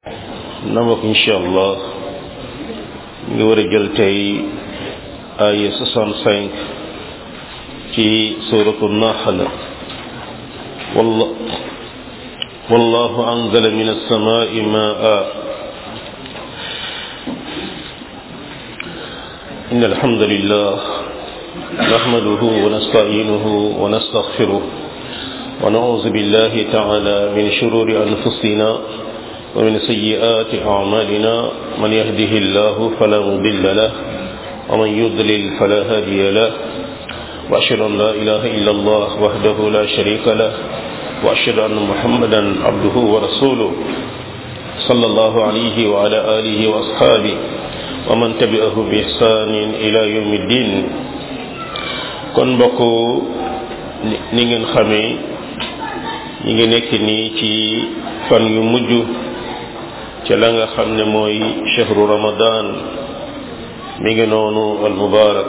na mbokk incha allah ñu ngi war a jël tey ay 65 ci suratu nahl walla wallahu anzala min alsamai maa إن الحمد لله نحمده ونستعينه ونستغفره ونعوذ بالله تعالى من شرور أنفسنا ومن سيئات أعمالنا من يهده الله فلا مضل له ومن يضلل فلا هادي له وأشهد أن لا إله إلا الله وحده لا شريك له وأشهد أن محمدا عبده ورسوله صلى الله عليه وعلى آله وأصحابه ومن تبعه بإحسان إلى يوم الدين kon mbokk ni ngeen xamee ñi ngi nekk nii ci fan yu mujj ca la nga xam ne mooy chahru ramadan mi ngi noonu al mubarak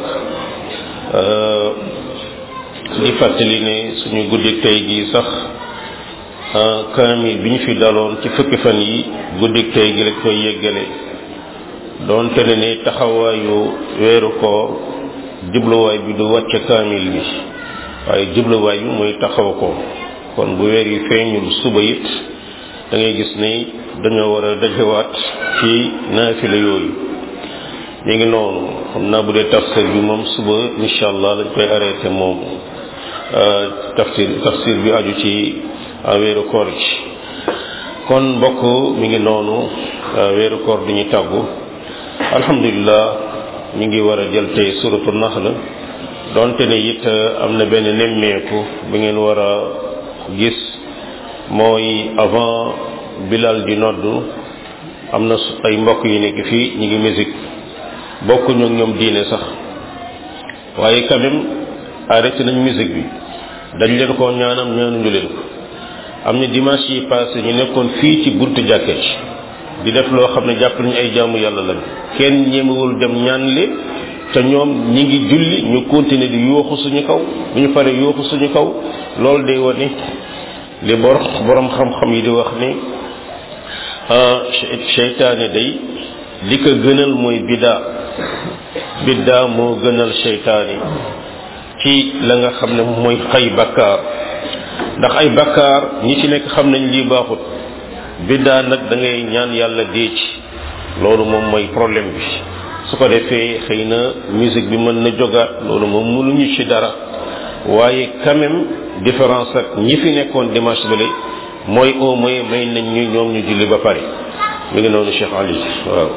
di fàttali ne suñu guddik tey gi sax kaamil bi ñu fi daloon ci fukki fan yi guddik tey gi lañ koy yeggale doonte ne ne taxawaayu weeru koor jubluwaay bi du wàcce kaamil bi waaye jubluwaay bi mooy taxaw ko kon bu weer yi feeñul suba it da ngay gis ni dañoo war a dajewaat ci naafila yooyu ñu ngi noonu xam naa bu dee tafsir bi moom suba incha allah lañ koy arrêté moom tafsir tafsir bi aju ci weeru koor gi kon mbokk mi ngi noonu weeru koor di ñu tàggu alhamdulilah ñu ngi war a jël tey suratu nahl donte ne it am na benn nemmeeku bi ngeen war a gis mooy avant bilal di noddu am na ay mbokk yu nekk fii ñu ngi musique bokkuñu ak ñoom diine sax waaye quand même arrêté nañ musique bi dañ leen koo ñaanam ñaanuñu leen ko am na dimanche yi passé ñu nekkoon fii ci buntu jàkke ci di def loo xam ne jàpp nañu ay jaamu yàlla lañ kenn ñemewul dem ñaan leen te ñoom ñi ngi julli ñu continuer di yooxu suñu kaw bu ñu paree yooxu suñu kaw loolu day wane li bor borom xam-xam yi di wax ni seytaane day li ko gënal mooy biddaa biddaa moo gënal seytaane ci la nga xam ne mooy xay bakkaar ndax ay bakkaar ñi ci nekk xam nañ lii baaxut biddaa nag da ngay ñaan yàlla dee ci loolu moom mooy problème bi su ko defee xëy na musique bi mën na jogaat loolu moom mënuñu ci dara waaye quand même différence ak ñi fi nekkoon dimanche bale mooy au moins may nañ ñu ñoom ñu julli ba pare mi ngi noonu Cheikh Ali waaw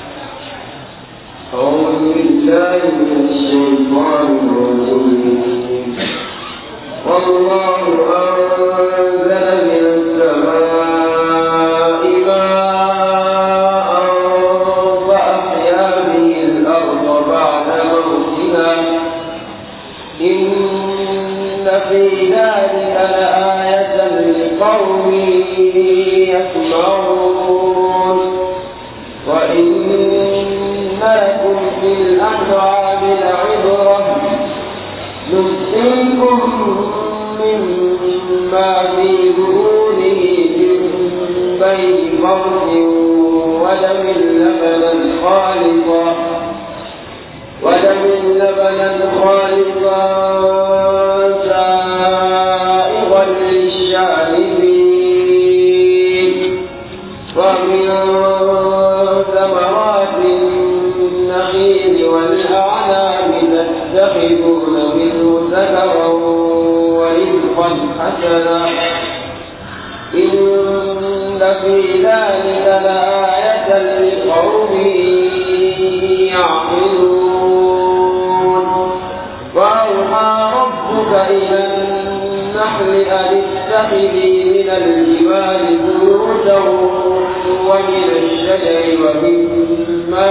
أعوذ بالله من الشيطان الرجيم والله أنزل من السماء ماء فأحيا به الأرض بعد موتها إن في ذلك لآية لقوم يسمعون وإن لكم في الأنعام لعبرة نسقيكم مما في بطونه من بين فرد ودم لبنا خالصا ودم لبنا خالصا سائغا للشاربين ومن ثمرات النخيل والأعناب تتخذون منه سكرا ورزقا حسنا إن في ذلك لآية لقوم يعقلون وأوحى ربك إلى النحل أن اتخذي من الجبال بيوتا ومن الشجر ومما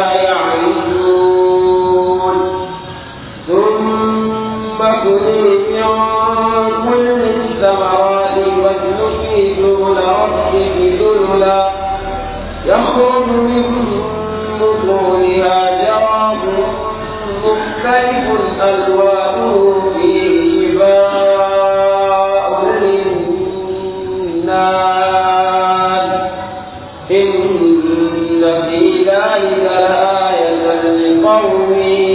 يعرشون ثم كلي من كل الثمرات واسلكي سبل ربك ذللا يخرج من بطونها شراب مختلف ألوانه فيه شفاء للناس إن إن في ذلك لآية لقوم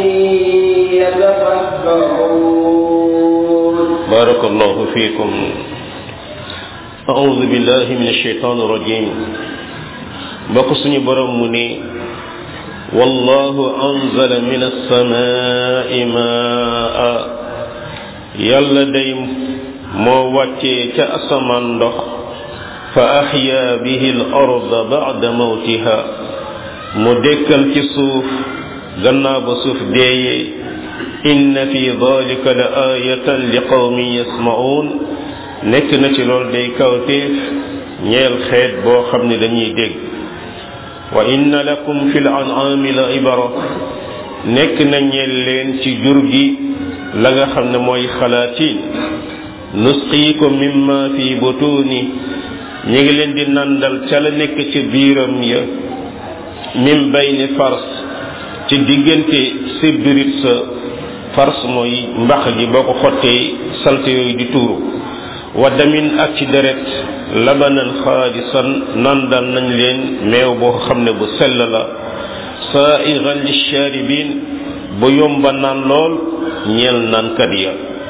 يتفكرون بارك الله فيكم أعوذ بالله من الشيطان الرجيم بقصني برمني والله أنزل من السماء ماء يلا ديم مو واتي كأسمان دخ فأحيا به الأرض بعد موتها مدكل كسوف غنا بسوف دي إن في ذلك لآية لقوم يسمعون nekk na ci loolu day kawteef ñeel xeet boo xam ne dañuy dégg wa inna lakum fi l an'ami la ibara nekk na ñeel leen ci jur gi la nga xam ne mooy xalaatiin nusqiikum mimma fi butuni ñi ngi leen di nandal ca la nekk ci biiram ya min bayni fars ci diggante sibbirit sa fars mooy mbax gi boo ko xottee salte yooyu di tuuru wa damin ak ci deret labanan xaalisan nandal nañ leen meew boo xam ne bu sell la saaigan lisharibin bu yomba naan lool ñeel naankat ya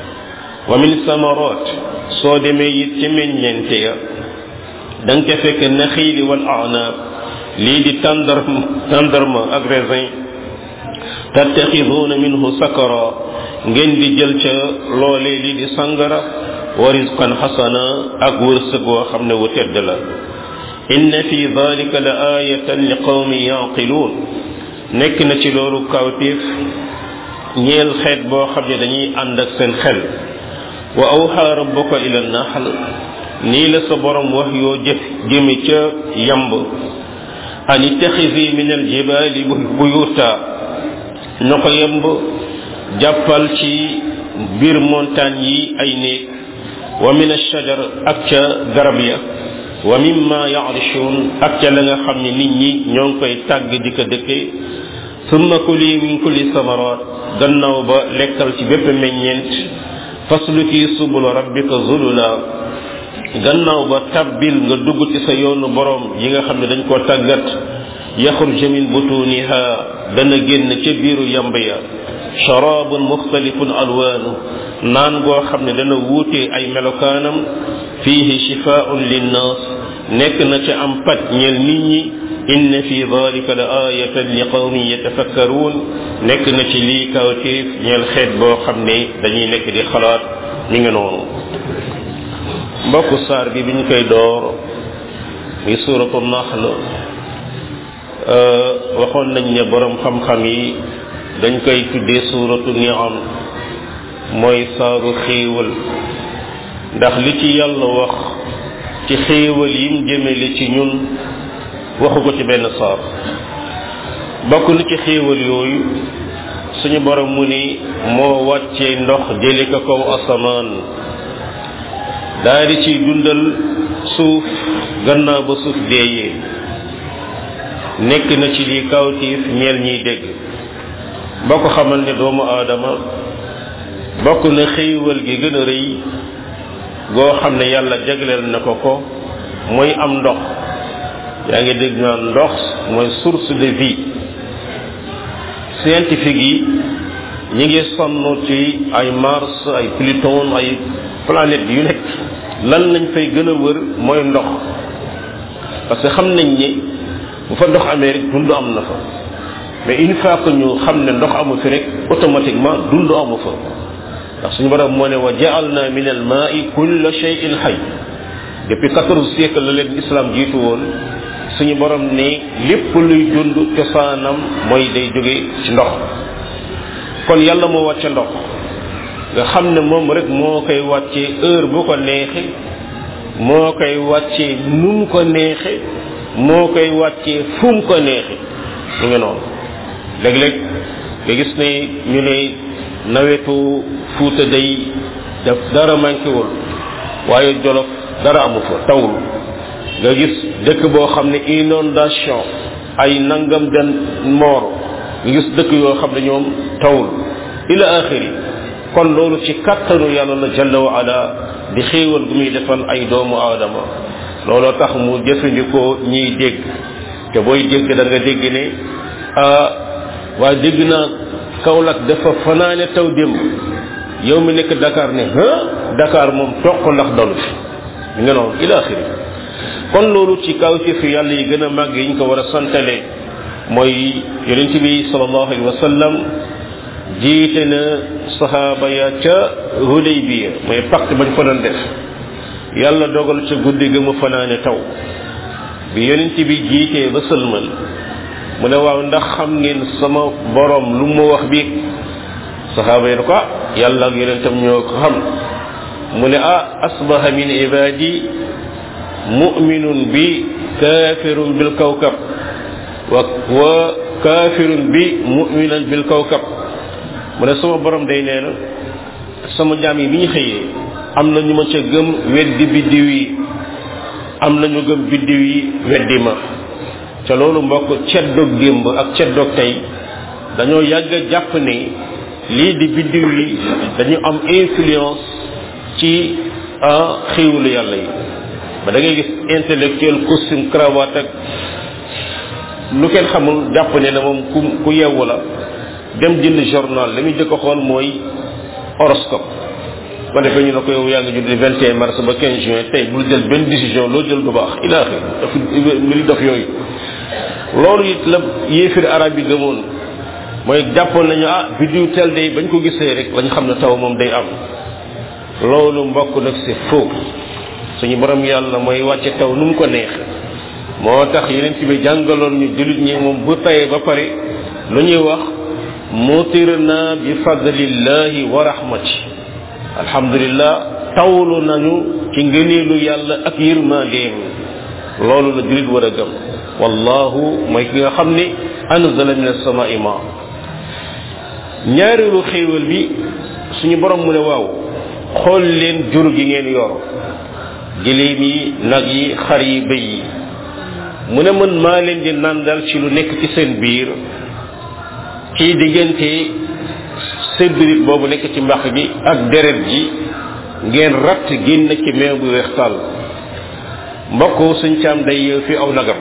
wa min samarat soo demee it ci meññente ya da nga ca fekk naxiili wal anaab lii di tàndar tàndarma ak raisin tattaxiduuna minhu sakara ngeen di jël ca loolee lii di sangara wa rizqan xasana ak wërsëg woo xam ne wu tedd la inna fi dalika la ayatan li qawmi yaqiluun nekk na ci loolu kawtéef ñeel xeet boo xam ne dañuy ànd ak seen xel wa awxa rabbuka ila naxl nii la sa borom wax yoo jëf jëme ca yamb an ittaxisi min aljibaali buyuta na ko yemb jàppal ci biir montagne yi ay néeg wa min alshajar ak ca garab ya wa mimma yaarishun ak ca la nga xam ne nit ñi ñoo ngi koy tàgg di ko dëkke summa kuli min kulli samarat gannaaw ba lekkal ci bépp meññeent fasluki subula rabbika zulula gannaaw ba tabbil nga dugg ci sa yoonu borom yi nga xam ne dañ koo tàggat yaxruju min butuniha dana génn ca biiru yamb ya sharabun muxtalifun alwaanu naan goo xam ne dana wuute ay melokaanam fihi shifaun linnas nekk na ca am paj ñeel nit ñi inna fi dalika la ayatan li qawmin yatafakkaruun nekk na ci lii kawtéef ñeel xeet boo xam ne dañuy nekk di xalaat mi ngi noonu mbokku saar bi bi ñu koy door muy suuratu naxl waxoon nañ ne borom xam-xam yi dañ koy tuddee suuratu niam mooy saaru xéewal ndax li ci yàlla wax ci xéewal yim jëmele ci ñun waxu ko ci benn saar bokk na ci xéewal yooyu suñu borom mu ni moo wàccee ndox jëli ko kaw asamaan daal di ciy dundal suuf gannaaw ba suuf deeyee nekk na ci lii kawtiif ñeel ñiy dégg boo ko xamal ne doomu aadama bokk na xéewal gi gën a rëy goo xam ne yàlla jagleel na ko ko mooy am ndox yaa ngi dégg naan ndox mooy source de vie scientifique yi ñi ngi sonn ci ay Mars ay Pluton ay planète yu nekk lan lañ fay gën a wër mooy ndox parce que xam nañ ni bu fa ndox amee rek dund am na fa mais une fois que ñu xam ne ndox amu fi rek automatiquement dund amu fa ndax suñu borom moo ne wa ja'alna min al ma'i kulla shay'in hayy depuis quatorze siècle la leen islam jiitu woon suñu borom ne lépp luy dund cosaanam mooy day jóge ci ndox kon yàlla moo wàcce ndox nga xam ne moom rek moo koy wàccee heure bu ko neexe moo koy wàccee nu mu ko neexe moo koy wàccee fu mu ko neexe mu ngi noonu léeg-léeg nga gis ne ñu ne nawetu fuuta day daf dara manquéwul waaye jolof dara amu fa tawul nga gis dëkk boo xam ne inondation ay nangam den moor nga gis dëkk yoo xam ne ñoom tawul ila axiri kon loolu ci kattanu yàlla la jalla wa ala di xéewal gu muy defal ay doomu aadama looloo tax mu jëfandikoo ñiy dégg te booy dégg da nga dégg ne ah waaye dégg naa Kaolack dafa fanaane taw démb yow mi nekk Dakar ne ah Dakar moom toq ndax dalu fi mi nga noonu ila axiri kon loolu ci kaw ci fi yàlla yi gën a màgg yi ñu ko war a santale mooy yonent bi sallallahu alayhi wa sallam jiite na saxaaba ya ca Hudaybiya mooy pacte bañ fa doon def yàlla dogal ca guddi ga mu fanaane taw bi yonent bi jiitee ba sëlmal mu ne waaw ndax xam ngeen sama borom lu mu wax bi saxaaba yi ne ko ah yàlla ak yonentam ñoo ko xam mu ne ah asbaha min ibadi mu'minun bi kafirun bil kawkab wa wa kafirun bi mu'minan bil kawkab mu ne sama borom day nee na sama jaam yi bi ñu xëyee am na ñu ma ca gëm weddi biddiw yi am na ñu gëm biddiw yi weddi ma ca loolu mbokk ceddoog démb ak ceddoog tey dañoo yàgg a jàpp ne lii di biddiw yi dañu am influence ci xiiwulu yàlla yi ba da ngay gis intellectuel costume cravate ak lu kenn xamul jàpp ne na moom ku ku yewwu la dem jënd journal li muy jëkk a xool mooy horoscope ba defee ñu ne ko yow yaa ngi judd 21 mars ba 15 juin tey bul jël benn décision loo jël du baax ilaahi dafa mbiri dof yooyu loolu it la yéefir arab yi gëmoon mooy jàppoon nañu ah biddiw tel day bañ ko gisee rek lañ xam ne taw moom day am loolu mbokk nag c'est faux suñu borom yàlla mooy wàcce taw nu mu ko neex moo tax yeneen ci bi jàngaloon ñu jullit ñi moom bu tayee ba pare lu ñuy wax mutirna bi fadlillahi wa rahmati alhamdulillah tawlu nañu ci ngëneelu yàlla ak yërmandeem loolu la jullit war a gëm wallahu mooy ki nga xam ne anzala min as-samaa'i ma ñaareelu xéewal bi suñu borom mu ne waaw xool leen jur gi ngeen yor giléem yi nag yi xar yi bëy yi mu ne man maa leen di nandal ci lu nekk ci seen biir ci diggante sébbirit boobu nekk ci mbax gi ak deret ji ngeen ratt génn ci meew bu weex tàll mbokk suñ caam day yeew fi aw nagam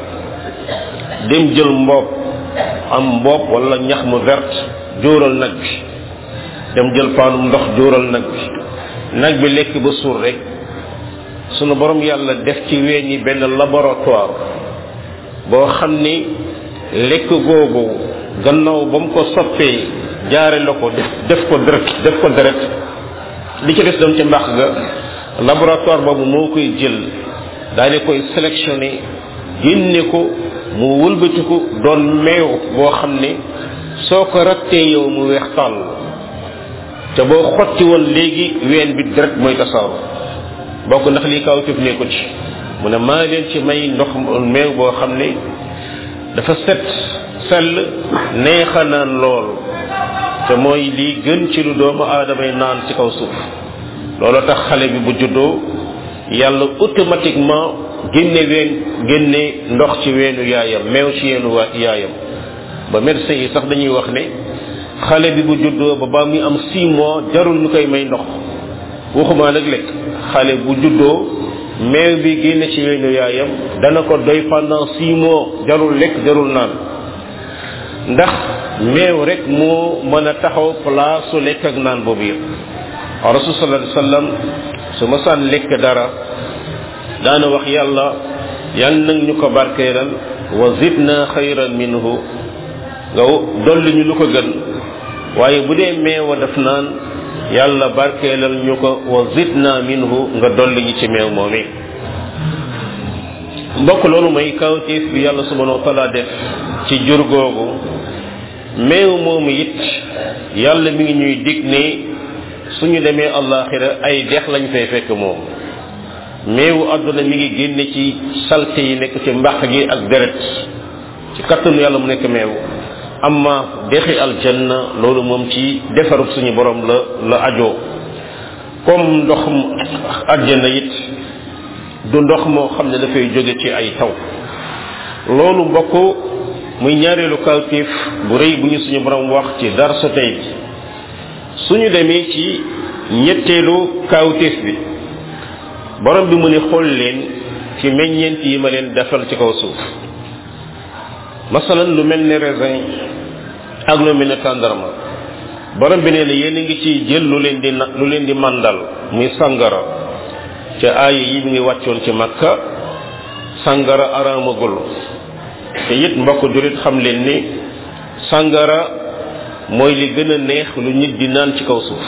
dem jël mboob am mboob wala ñax mu vert jóoral nag bi dem jël paanum ndox jóoral nag bi nag bi lekk ba suur rek sunu borom yàlla def ci ween yi benn laboratoire boo xam ni lekk googu gannaaw ba mu ko soppee jaare la ko def def ko deret def ko deret li ci des doon ci mbaax ga laboratoire boobu moo koy jël daal di koy sélectionné génne ko mu wëlbatiku doon meew boo xam ne soo ko rattee yow mu weex tàll te boo xotti woon léegi ween bi deret mooy tasaaru bokk ndax lii kaw tëf nekku ci mu ne maa leen ci may ndox meew boo xam ne dafa set sell neexa naan lool te mooy lii gën ci lu doomu aadamay naan ci kaw suuf loolu tax xale bi bu juddoo yàlla automatiquement génne ween génne ndox ci weenu yaayam meew ci yeenu waa yaayam ba médecin yi sax dañuy wax ne xale bi bu juddoo ba ba muy am 6 mois jarul ñu koy may ndox waxuma nag lekk xale bu juddoo meew bi génne ci weenu yaayam dana ko doy pendant 6 mois jarul lekk jarul naan ndax meew rek moo mën a taxaw place su lekk ak naan boobu yëpp rasul sallallahu alayhi wasallam su ma saan lekk dara daana wax yàlla yan nag ñu ko barkeelal wa zidna xayran minhu nga dolli ñu lu ko gën waaye bu dee meewa daf naan yàlla barkeelal ñu ko wa zidna minhu nga dolli ñu ci meew moomi mbokk loolu mooy kawtiif bi yàlla subhanahu wa taala def ci jur googu meew moomu it yàlla mi ngi ñuy dig ne suñu demee allaxira ay dex lañ fay fekk moom meewu àdduna mi ngi génne ci salte yi nekk ci mbaq gi ak deret ci kattanu yàlla mu nekk meew amma dexi aljanna loolu moom ci defarub suñu borom la la ajoo comme ndoxum aljanna it du ndox moo xam ne dafay jóge ci ay taw loolu mbokk muy ñaareelu kawtif bu rëy bu ñu suñu borom wax ci dar so tey bi suñu demee ci ñetteelu kawtif bi borom bi mu ne xool leen ci meññeent yi ma leen defal ci kaw suuf masalan lu mel ni raisin ak lu mel ni tàndarma borom bi nee na yéen a ngi ciy jël lu leen di na lu leen di mandal muy sangara ca aaya yi mi ngi wàccoon ci makka sangara araamagul te it mbokk julit xam leen ni sangara mooy li gën a neex lu nit di naan ci kaw suuf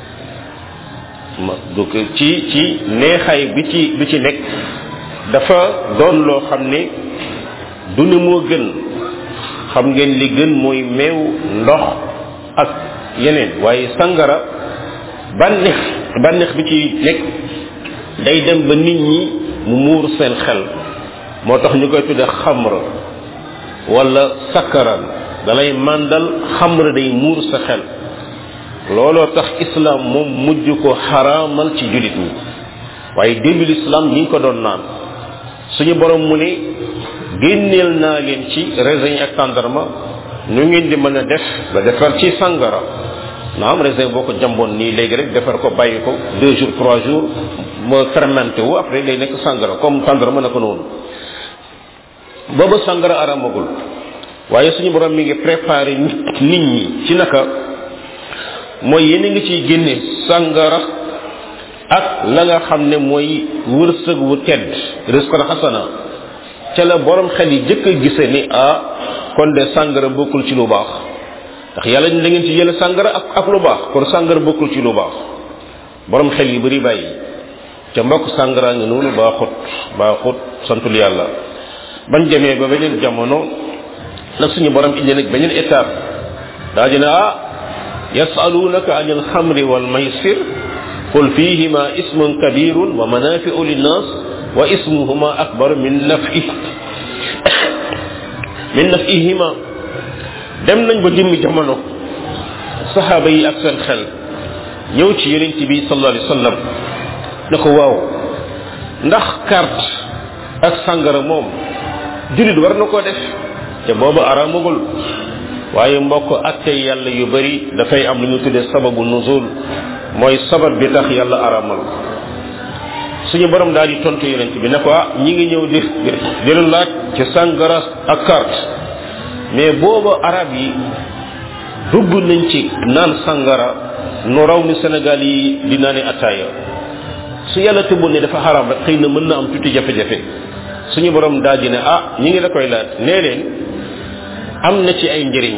ma donc ci ci neexaay bi ci bi ci nekk dafa doon loo xam ne du ne moo gën xam ngeen li gën mooy meew ndox ak yeneen waaye sangara bànneex bànneex bi ci nekk day dem ba nit ñi mu muur seen xel moo tax ñu koy tudde xamra wala sakkaran dalay màndal xamra day muur sa xel looloo tax islam moom mujj ko xaraamal ci julit ñi waaye début l'islam ñi ngi ko doon naan suñu borom mu ne génneel naa leen ci raisin ak tàndarma nu ngeen di mën a def ba defar ci sangara naam raisin boo ko jamboon nii léegi rek defar ko bàyyi ko deux jours trois jours ma fermenté wu après day nekk sangara comme tàndarma na ko noonu booba sangara aramagul waaye suñu borom mi ngi préparé nit ñi ci naka mooy yéen a ngi ciy génne sangara ak la nga xam ne mooy wërsëg wu tedd risqan xasana ca la borom xel yi jëkk a gise ni ah kon de sangara bokkul ci lu baax ndax yàlla da ngeen ci jële sangara ak ak lu baax kon sangara bokkul ci lu baax borom xel yi bari bàyyi ca mbokk sangara ngi noonu baaxut baaxut santul yàlla bañ demee ba beneen jamono nag suñu borom indi nag beneen étape daa dina ah yasalunaka an alxamri walmaysir qul fihima ismun kabirun wa manafiu linnas wa ismuhuma akbar min nafi min nafihima dem nañ ba jëmmi jamono saxaaba yi ak seen xel ñëw ci yonent bi sallallahu alayhi wa sallam ne ko waaw ndax carte ak sàngara moom julit war na koo def te boobu araamagul waaye mbokk atte yàlla yu bari dafay am lu ñu tuddee sababu nuzul mooy sabab bi tax yàlla araamal suñu borom daal di tontu yonent bi ne ko ah ñi ngi ñëw di di la laaj ci sàngara ak carte mais booba arab yi dugg nañ ci naan sàngara nu raw ni Sénégal yi di naane ataaya su yàlla tëbboon ne dafa xaraam rek xëy na mën na am tuuti jafe-jafe suñu borom daal di ne ah ñi ngi la koy laaj nee leen am na ci ay njëriñ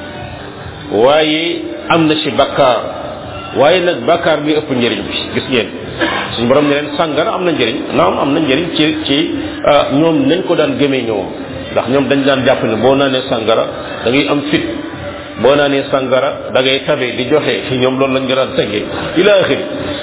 waaye am na ci bakkaar waaye nag bakkaar bi ëpp njëriñ bi gis ngeen suñu borom ne leen sàngara am na njëriñ naam am na njëriñ ci ci ñoom nañ ko daan gëmee ñoom ndax ñoom dañ daan jàpp ne boo naanee sàngara da ngay am fit boo naanee sàngara da ngay tabe di joxe ci ñoom loolu lañ nga daan teggee ila axiri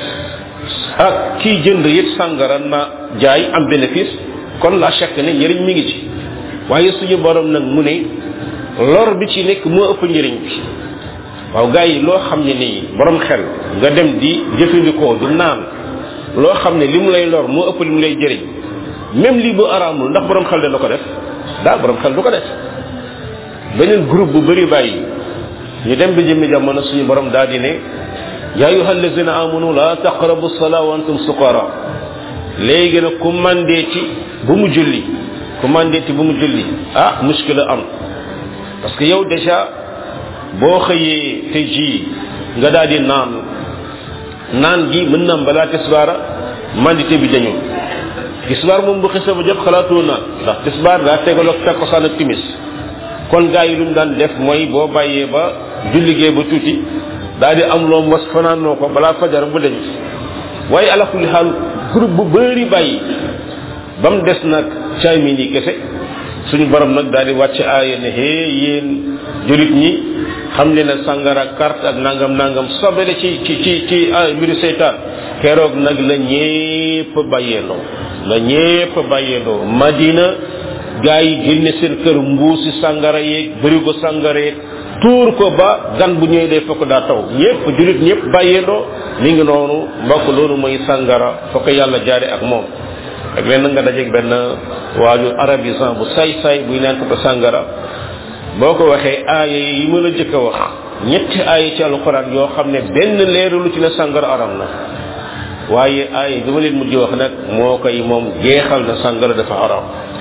ak kii jënd it sàngara na jaay am bénéfice kon la chaque ne njëriñ mi ngi ci waaye suñu borom nag mu ne lor bi ci nekk moo ëpp njëriñ bi waaw gars yi loo xam ne nii borom xel nga dem di jëfandikoo di naan loo xam ne li mu lay lor moo ëpp li mu lay jëriñ même lii bu araamul ndax borom xel dana ko def daa borom xel du ko def beneen groupe bu bëri bàyyi ñu dem bi jëmmi jamono suñu borom daal di ne yaa ayuha allazina amanu la taqrabu salaa wa antum suqara léegi nag ku mandeeti bu mu julli ku mandeeti bu mu julli ah muskila am parce que yow déjà boo xëyee te ji nga daal di naan naan gi mën na am balaa tisbaara mandité bi dañu tisbaar moom bu xisa ba jot xalaatoo naan ndax tisbaar daa tegaloog takkusaan ak timis kon gaa yi lu mu daan def mooy boo bàyyee ba julligee ba tuuti daal di am loo mos fanaanoo ko balaa fajar bu deñ waaye ala kulli xaal groupe bu bëri bàyyi ba mu des nag caay mi nii kese suñu borom nag daal di wàcc aaya ne hee yéen julit ñi xam ne ne sàngara carte ak nangam nangam sobele ci ci ci ci mbiru seytaan keroog nag la ñépp bàyyeendoo la ñépp bàyyeendoo madina gaa yi génne seen kër mbuusi sàngara yeeg bërigo sàngara yeeg tuur ko ba gan bu ñëwee day fokk daa taw ñépp julit ñépp bàyyeendoo mi ngi noonu mbokk loolu mooy sàngara fokk yàlla jaare ak moom ak leen nga dajeeg benn waaju arabisan bu say say buy naan ko sàngara boo ko waxee aaya yi ma la jëkk a wax ñetti aaya ci alquran yoo xam ne benn leeralu ci ne sàngara aram na waaye aaya bi ma leen mujj wax nag moo koy moom jeexal na sàngara dafa aram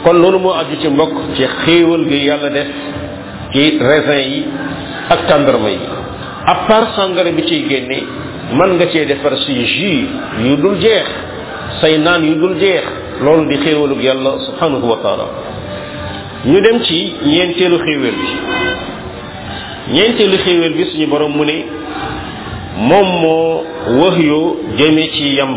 kon loolu moo aju ci mbokk ci xéewal gi yàlla def ci raisin yi ak tàndarma yi à part sangara bi ciy génne mën nga cee defar si jus yu dul jeex say naan yu dul jeex loolu di xéewalug yàlla subhanahu wa taala ñu dem ci ñeenteelu xéewal bi ñeenteelu xéewal bi suñu borom mu ne moom moo wax yoo jëme ci yamb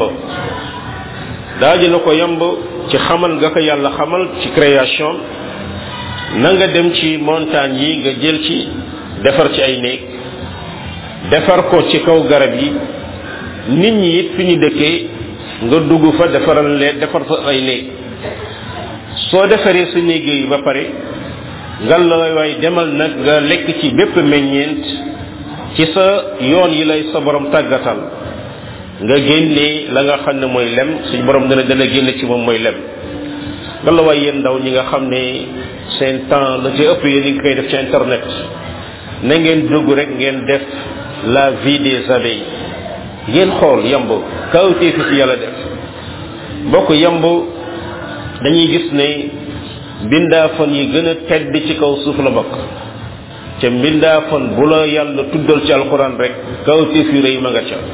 daaji na ko yamb ci xamal nga ko yàlla xamal ci création na nga dem ci montagne yi nga jël ci defar ci ay néeg defar ko ci kaw garab yi nit ñi it fi ñu dëkkee nga dugg fa defaral leen defar fa ay néeg soo defaree sa néeg yi ba pare ngal la waay demal nag nga lekk ci bépp meññeent ci sa yoon yi lay sa borom tàggatal nga génnee la nga xam ne mooy lem suñu borom dana dana génne ci moom mooy lem ngal la waay yéen ndaw ñi nga xam ne seen temps la ci ëpp yéen ngi koy def ci internet na ngeen dugg rek ngeen def la vie des abeilles ngeen xool yamb kawtee fi ci yàlla def mbokk yamb dañuy gis ne mbindaafon yi gën a tedd ci kaw suuf la bokk ca mbindaafon bu la yàlla tuddal ci alxuraan rek kawtee fi rëy ma nga ca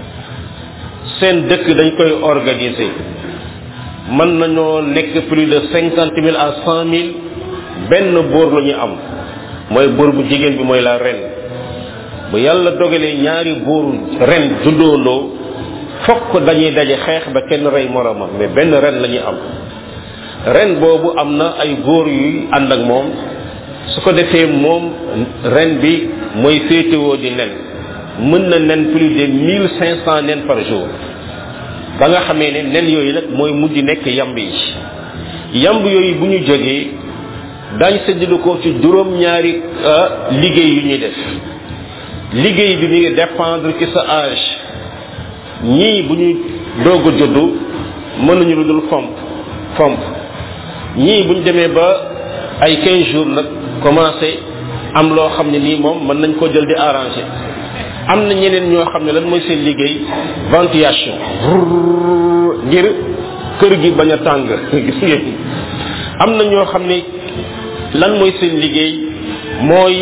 seen dëkk dañ koy organiser mën nañoo nekk plus de cinquante mille à cent mille benn boor la ñu am mooy boor bu jigéen bi mooy la ren bu yàlla dogalee ñaari buur ren juddoondoo fokk dañuy daje xeex ba kenn rey moromam mais benn ren la ñuy am ren boobu am na ay góor yuy ànd ak moom su ko defee moom ren bi mooy féetewoo di nen mën na nen plus de mille cinq cent nen par jour ba nga xamee ne nen yooyu nag mooy mujj nekk yamb yi yamb yooyu bu ñu jógee dañ séddale ko ci juróom ñaari liggéey yu ñuy def liggéey bi mi ngi dépendre ci sa âge ñii bu ñu doog a juddu mënuñu lu dul fomp fomp ñii bu ñu demee ba ay 15 jours nag commencé am loo xam ne nii moom mën nañ ko jël di arrangé am na ñeneen ñoo xam ne lan mooy seen liggéey ventilation ngir kër gi bañ a tàng gis ngeen am na ñoo xam ne lan mooy seen liggéey mooy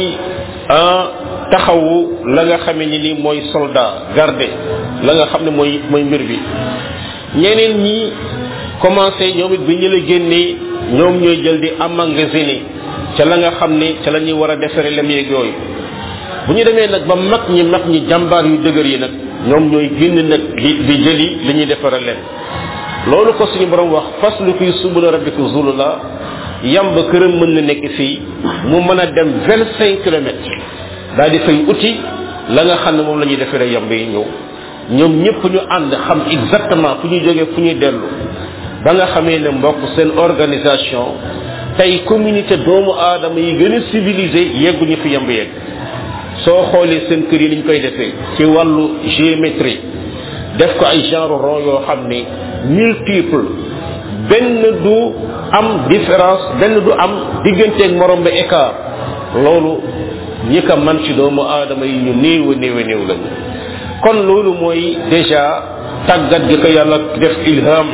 taxawu la nga xamee ni ni mooy soldat garde la nga xam ne mooy mooy mbir bi ñeneen ñi commencé ñoom it bi ñu la génnee ñoom ñooy jël di emmagasiner ca la nga xam ne ca la ñuy war a defare lem yeeg yooyu bu ñu demee nag ba mag ñi mag ñi jàmbaar yu dëgër yi nag ñoom ñooy génn nag di di jëli li ñuy defare lem loolu ko suñu borom wax fas lu kuy subula rabbika zulula yamb këram mën na nekk fii mu mën a dem vingt cinq kilomètres daal di fay uti la nga xam ne moom la ñuy defaree yamb yi ñëw ñoom ñëpp ñu ànd xam exactement fu ñuy jógee fu ñuy dellu ba nga xamee ne mbokk seen organisation tey communauté doomu aadama yi gën a civilisé yegguñu fi yamb yegg soo xoolee seen kër yi niñ koy defee ci wàllu géométrie def ko ay genre rond yoo xam ne multiple benn du am différence benn du am digganteeg morom ba écart loolu ñi ko man ci doomu aadama yi ñu néew a néew a néew lañu kon loolu mooy déjà tàggat gi ko yàlla def ilham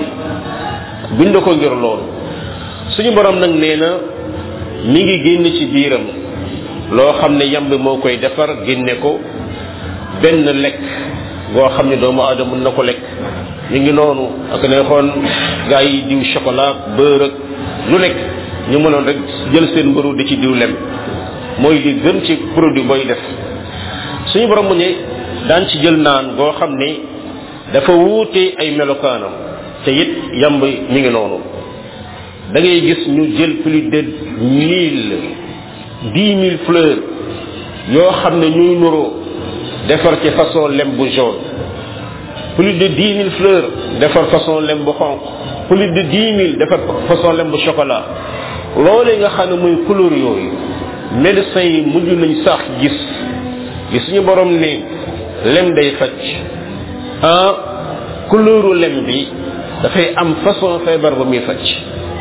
bind ko ngir loolu suñu borom nag nee na mi ngi génn ci biiram loo xam ne yamb moo koy defar génne ko benn lekk goo xam ne doomu aadama mën na ko lekk mi ngi noonu ak ne xoon gaa yi diw chocolat beurre ak lu nekk ñu mënoon rek jël seen mbëru di ci diw lem mooy li gën ci produit booy def suñu borom mu ne daan ci jël naan goo xam ne dafa wuute ay melokaanam te it yamb mi ngi noonu da ngay gis ñu jël plus de mille dix mille fleurs yoo xam ne ñuy nuroo defar ci façon lem bu jaune plus de dix mille fleurs defar façon lem bu xonq plus de dix mille defar façon lem bu chocolat loolu nga xam ne mooy couleur yooyu médecins yi mujj nañ sax gis gis suñu borom ne lem day faj ah couleuru lem bi dafay am façon feebar ba muy faj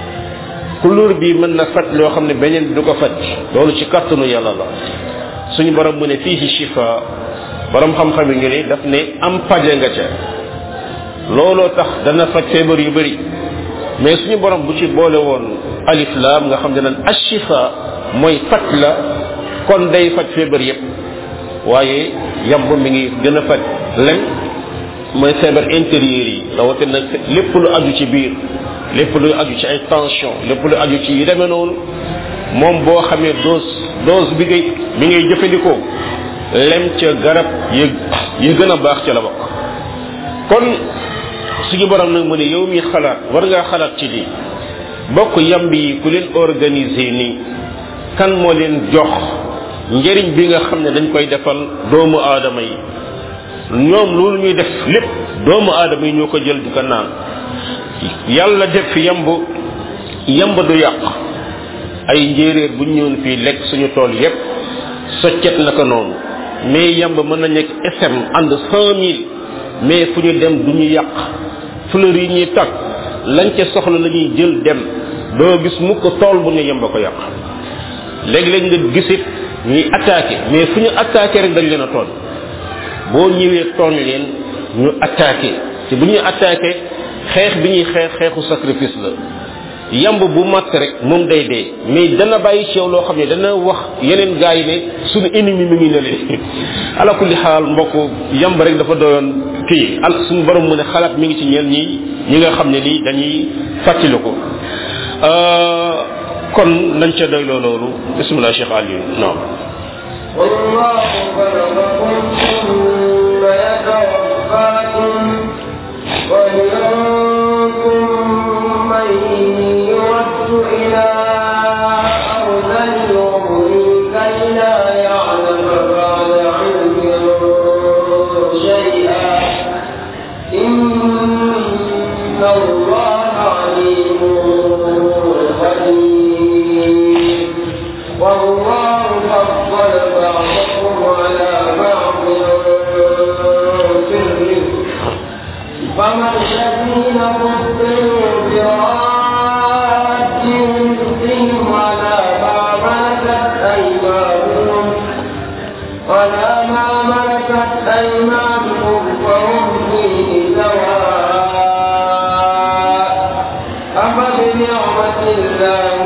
couleur bi mën na faj loo xam ne beneen du ko faj loolu ci kàttanu yàlla la suñu borom mu ne fii ci shifa borom xam-xam yi ñu ne daf ne am paje nga ca looloo tax dana faj feebar yu bëri mais suñu borom bu ci boole woon alif laam nga xam ne naan ashifa mooy faj la kon day faj feebar yépp waaye yamb mi ngi gën a faj len mooy feebar intérieur yi rawatina lépp lu aju ci biir lépp lu aju ci ay tension lépp lu aju ci yi demee noonu moom boo xamee dose dose bi ngay bi ngay jëfandikoo lem ca garab yi yi gën a baax ca la bokk kon suñu borom nag mu ne yow mi xalaat war ngaa xalaat ci lii bokk yamb yi ku leen organiser nii kan moo leen jox njëriñ bi nga xam ne dañ koy defal doomu aadama yi ñoom loolu ñuy def lépp doomu aadama yi ñoo ko jël di ko naan yàlla def fi yamb yamb du yàq ay njéeréer bu ñu ñëwoon fii lekk suñu tool yépp soccet na ko noonu mais yamb mën na nekk SM ànd cent mille mais fu ñu dem du ñu yàq fleur yi ñuy tag lañ ca soxla la ñuy jël dem doo gis mukk tool bu ne yamb ko yàq léeg-léeg nga gisit ñuy attaqué mais fu ñu attaqué rek dañ leen a tooñ boo ñëwee tooñ leen ñu attaqué te bu ñuy attaqué xeex bi ñuy xeex xeexu sacrifice la yamb bu matt rek moom day dee mais dana bàyyi ci yow loo xam ne dana wax yeneen gars yi ne suñu ennemi mi ngi ne leen ala kulli xaal mbokk yamb rek dafa doyoon kii al suñu borom mu ne xalaat mi ngi ci ñeen ñi ñi nga xam ne nii dañuy fàttali ko kon nañ ca doyloo loolu bismillah cheikh aliou non والله خلقكم ثم يتوفاكم ومنكم من يرد إلى أرض العمر كي لا يعلم بعد علم شيئا إن الله عليم خبير والله فضل بعضكم على بعض في الرزق فما الذين فضلوا براد رزقهم على ما ملكت أيمانهم ولا ما ملكت أيمانهم فهم فيه سواء أفبنعمة الله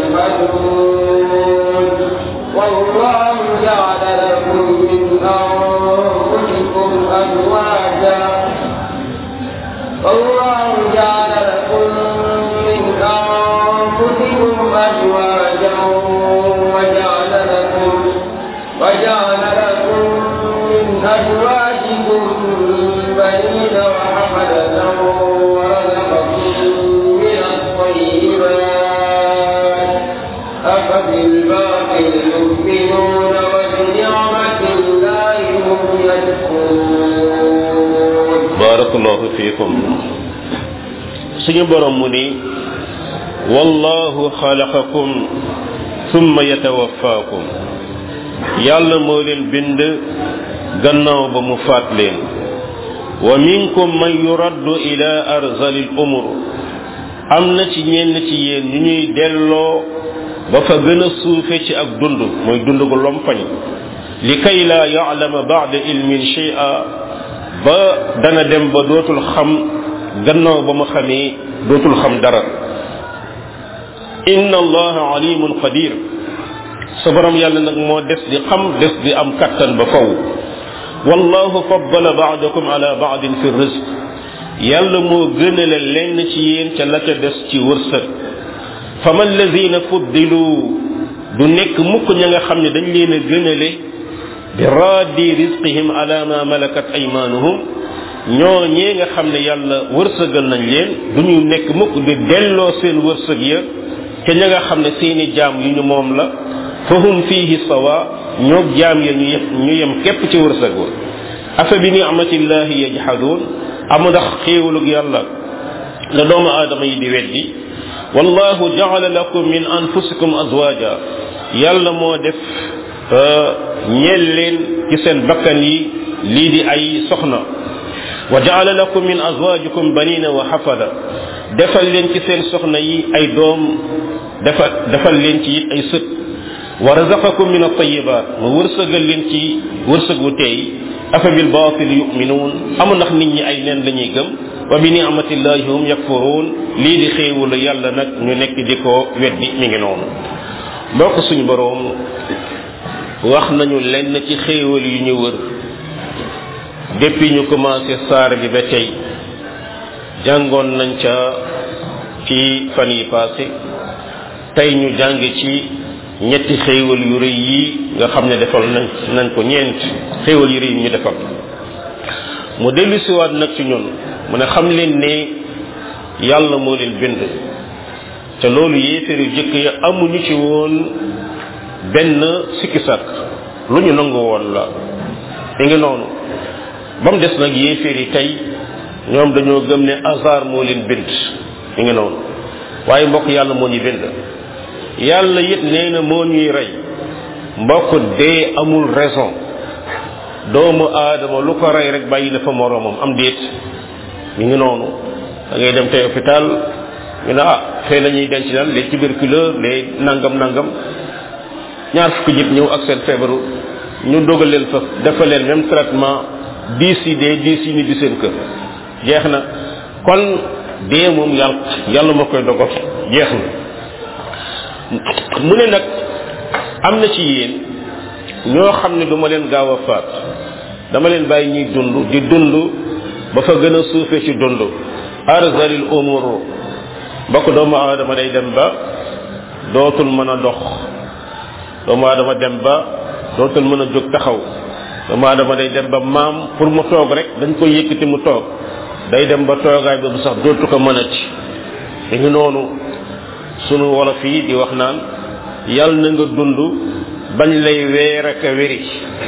يجحدون والله جعل لكم من أنفسكم أزواجا والله جعل لكم من أنفسكم أزواجا وجعل لكم وجعل لكم من أزواجكم بنين وحفدة ورزقكم من الطيبات أفبالباطل يؤمنون وبنعمة الله هم يكفرون barakallahu fiikum suñu borom mu ni wallahu xalaqakum thumma yatawaffaakum yàlla moo leen bind gannaaw ba mu faat leen wa minkum man yuraddu ila arzali l umur am na ci ñenn ci yéen ñu ñuy delloo ba fa gën a suufe ci ak dund mooy dund gu lompañ li kay laa yaalama baada ilmin shay'a ba dana dem ba dootul xam gannaaw ba mu xamee dootul xam dara inna allaha alimun qadir sa borom yàlla nag moo des di xam des di am kattan ba faw wallahu faddala baadakum ala baadin fi rizq yàlla moo gënale lenn ci yéen ca la ca des ci wërsëg fama alladina fuddilu du nekk mukk ña nga xam ne dañ leen a gënale bi raddi rizqihim ala ma malakat aymanuhum ñoo ñee nga xam ne yàlla wërsëgal nañ leen du ñu nekk mukk di delloo seen wërsëg ya te ña nga xam ne seeni jaam yu ñu moom la fahum fihi sawa ñoo jaam ya ñu yem ñu yem képp ci wërsëg wa afa bi ni'matillahi yajhadun amu ndax xéewalug yàlla la doomu aadama yi di weddi wallahu ja'ala lakum min anfusikum azwaja yàlla moo def ñeel leen ci seen bakkan yi lii di ay soxna wa ja'ala lakum min azwajikum banina wa hafada defal leen ci seen soxna yi ay doom defal defal leen ci it ay sët wa razaqakum min at-tayyibat mu wërsëgal leen ci wërsëg wu teey afa bil batil yu'minun amu ndax nit ñi ay neen lañuy gëm wa bi ni'matillahi hum yakfurun lii di xéewul yàlla nag ñu nekk di ko weddi mi ngi noonu mbokk suñu boroom wax nañu lenn ci xéewal yu ñu wër depuis ñu commencé saar bi ba tey jàngoon nañ ca ci fan yi passé tey ñu jàng ci ñetti xéewal yu rëy yi nga xam ne defal nañ nañ ko ñeent xéewal yu rëy yi ñu defal mu dellu siwaat nag ci ñun mu ne xam leen ne yàlla moo leen bind te loolu yéeféer yu jëkk ya amuñu ci woon benn sikki sàkk lu ñu nangu woon la mi ngi noonu ba mu des nag yéeféer yi tey ñoom dañoo gëm ne hasard moo leen bind mi ngi noonu waaye mbokk yàlla moo ñu bind yàlla it nee na moo ñuy rey mbokk dee amul raison doomu aadama lu ko rey rek bàyyi na fa moroomam am déet mi ngi noonu da ngay dem tey hôpital ñu ne ah fee la ñuy denc naan les tuberculeux les nangam nangam ñaar fukki nit ñëw ak seen feebaru ñu dogal leen fa dafa leen même traitement dix yi dee dix yi ni di seen kër jeex na kon dee moom yàlla yàlla moo koy dogal jeex na mu ne nag am na ci yéen ñoo xam ne duma leen gaaw a faat dama leen bàyyi ñuy dund di dund ba fa gën a suufee ci dund arzalil umur mbokk doomu aadama day dem ba dootul mën a dox doomu aadama dem ba dootul mën a jóg taxaw doomu aadama day dem ba maam pour mu toog rek dañ koy yëkkati mu toog day dem ba toogaay boobu sax dootu ko mën a ci mi ngi noonu sunu wolof yi di wax naan yàlla na nga dund bañ lay weer ak a wéri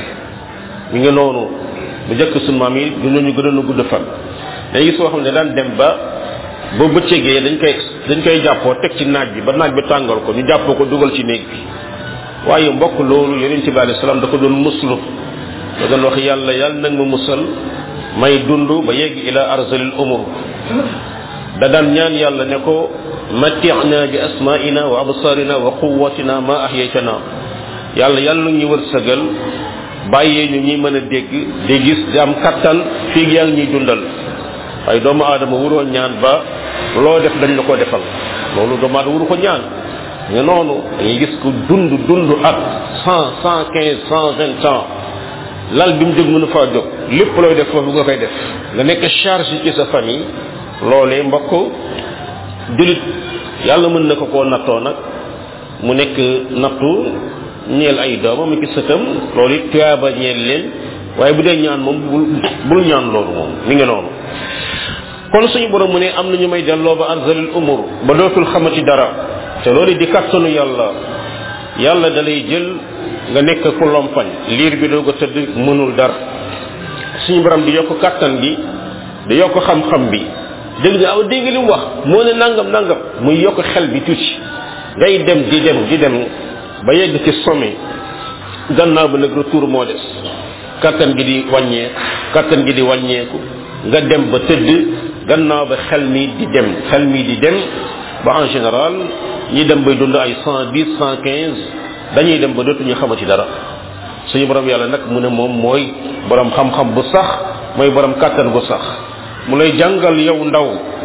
mi ngi noonu bu njëkk sunu maam yi du ñu gënoon a gudd fan day gis soo xam ne daan dem ba ba bëccëgee dañ koy dañ koy jàppoo teg ci naaj bi ba naaj bi tàngal ko ñu jàppoo ko dugal ci néeg bi waaye mbokk loolu yonent bi alayhi salaam da ko doon muslu da doon wax yàlla yàlla nag ma musal may dund ba yegg ila arzalil umur da daan ñaan yàlla ne ko matti'na bi asma'ina wa absarina wa quwwatina ma ahyaytana yàlla yàlla ñu wërsëgal bàyyee ñu ñuy mën a dégg di gis di am kattan fii yaa ngi ñuy dundal waaye doomu aadama wuroo ñaan ba loo def dañ la ko defal loolu doomu aadama wuru ko ñaan nga noonu dañuy gis ko dund dund ak cent cent quinze cent vingt ans lal bi mu jóg mënu faa jóg lépp looy def foofu nga koy def nga nekk charge ci sa famille loolee mbokk julit yàlla mën na ko koo nattoo nag mu nekk nattu ñeel ay doomam ak sëtam loolu it tuyaaba ñeel leen waaye bu dee ñaan moom bul bul ñaan loolu moom mi ngi noonu kon suñu borom mu ne am na ñu may delloo ba arzalil umur ba dootul xamati dara te loolu di kattanu yàlla yàlla da lay jël nga nekk ku lompañ liir bi doo ko tëdd mënul dara suñu borom di yokk kattan gi di yokk xam-xam bi dégg nga aw dégg li mu wax moo ne nangam nangam muy yokk xel bi tuuti ngay dem di dem di dem ba yegg ci sommet gannaaw ba nag retour moo des kattan gi di wàññeeku kattan gi di wàññeeku nga dem ba tëdd gannaaw ba xel mi di dem xel mi di dem ba en général ñi dem bay dund ay cent dix cent quinze dañuy dem ba dootuñu xamati dara suñu borom yàlla nag mu ne moom mooy borom xam-xam bu sax mooy borom kàttan bu sax mu lay jàngal yow ndaw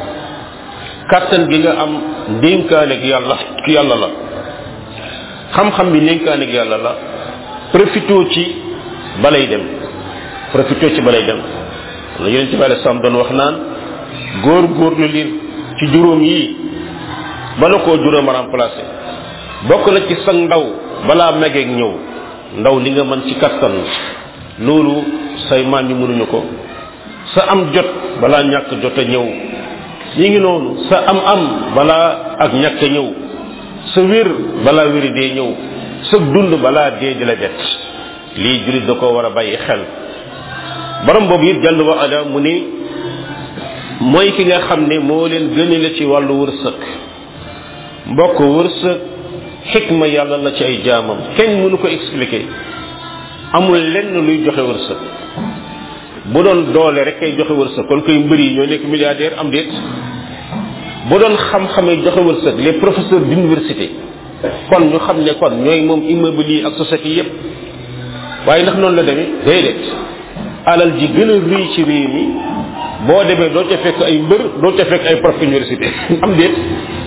kàttan gi nga am ndénkaaneeg yàlla yàlla la xam-xam bi ndénkaaneeg yàlla la profito ci balay dem profito ci balay dem la yeneen ci bàyyi sam doon wax naan góor góor lu liir ci juróom yi bala koo juróom a remplacé bokk na ci sag ndaw balaa megeeg ñëw ndaw li nga mën ci kattan loolu say maam yi mënuñu ko sa am jot balaa ñàkk jot a ñëw ñi ngi noonu sa am am balaa ak ñàkk a ñëw sa wér balaa wéri dee ñëw sa dund balaa dee di la bett lii julit da ko war a bàyyi xel borom boobu it jàll wa ala mu ni mooy ki nga xam ne moo leen gënale ci wàllu wërsëg mbokk wërsëg xikma yàlla la ci ay jaamam kenn mënu ko expliquer amul lenn luy joxe wërsëg bu doon doole rek kay joxe wërsëg kon koy mbër yi ñoo nekk milliardaire am déet bu doon xam-xamee joxe wërsëg les professeurs d'université kon ñu xam ne kon ñooy moom immeuble yi ak société yépp waaye ndax noonu la demee déedéet alal ji gën a rëy ci réew mi boo demee doo ca fekk ay mbër doo ca fekk ay prof université am déet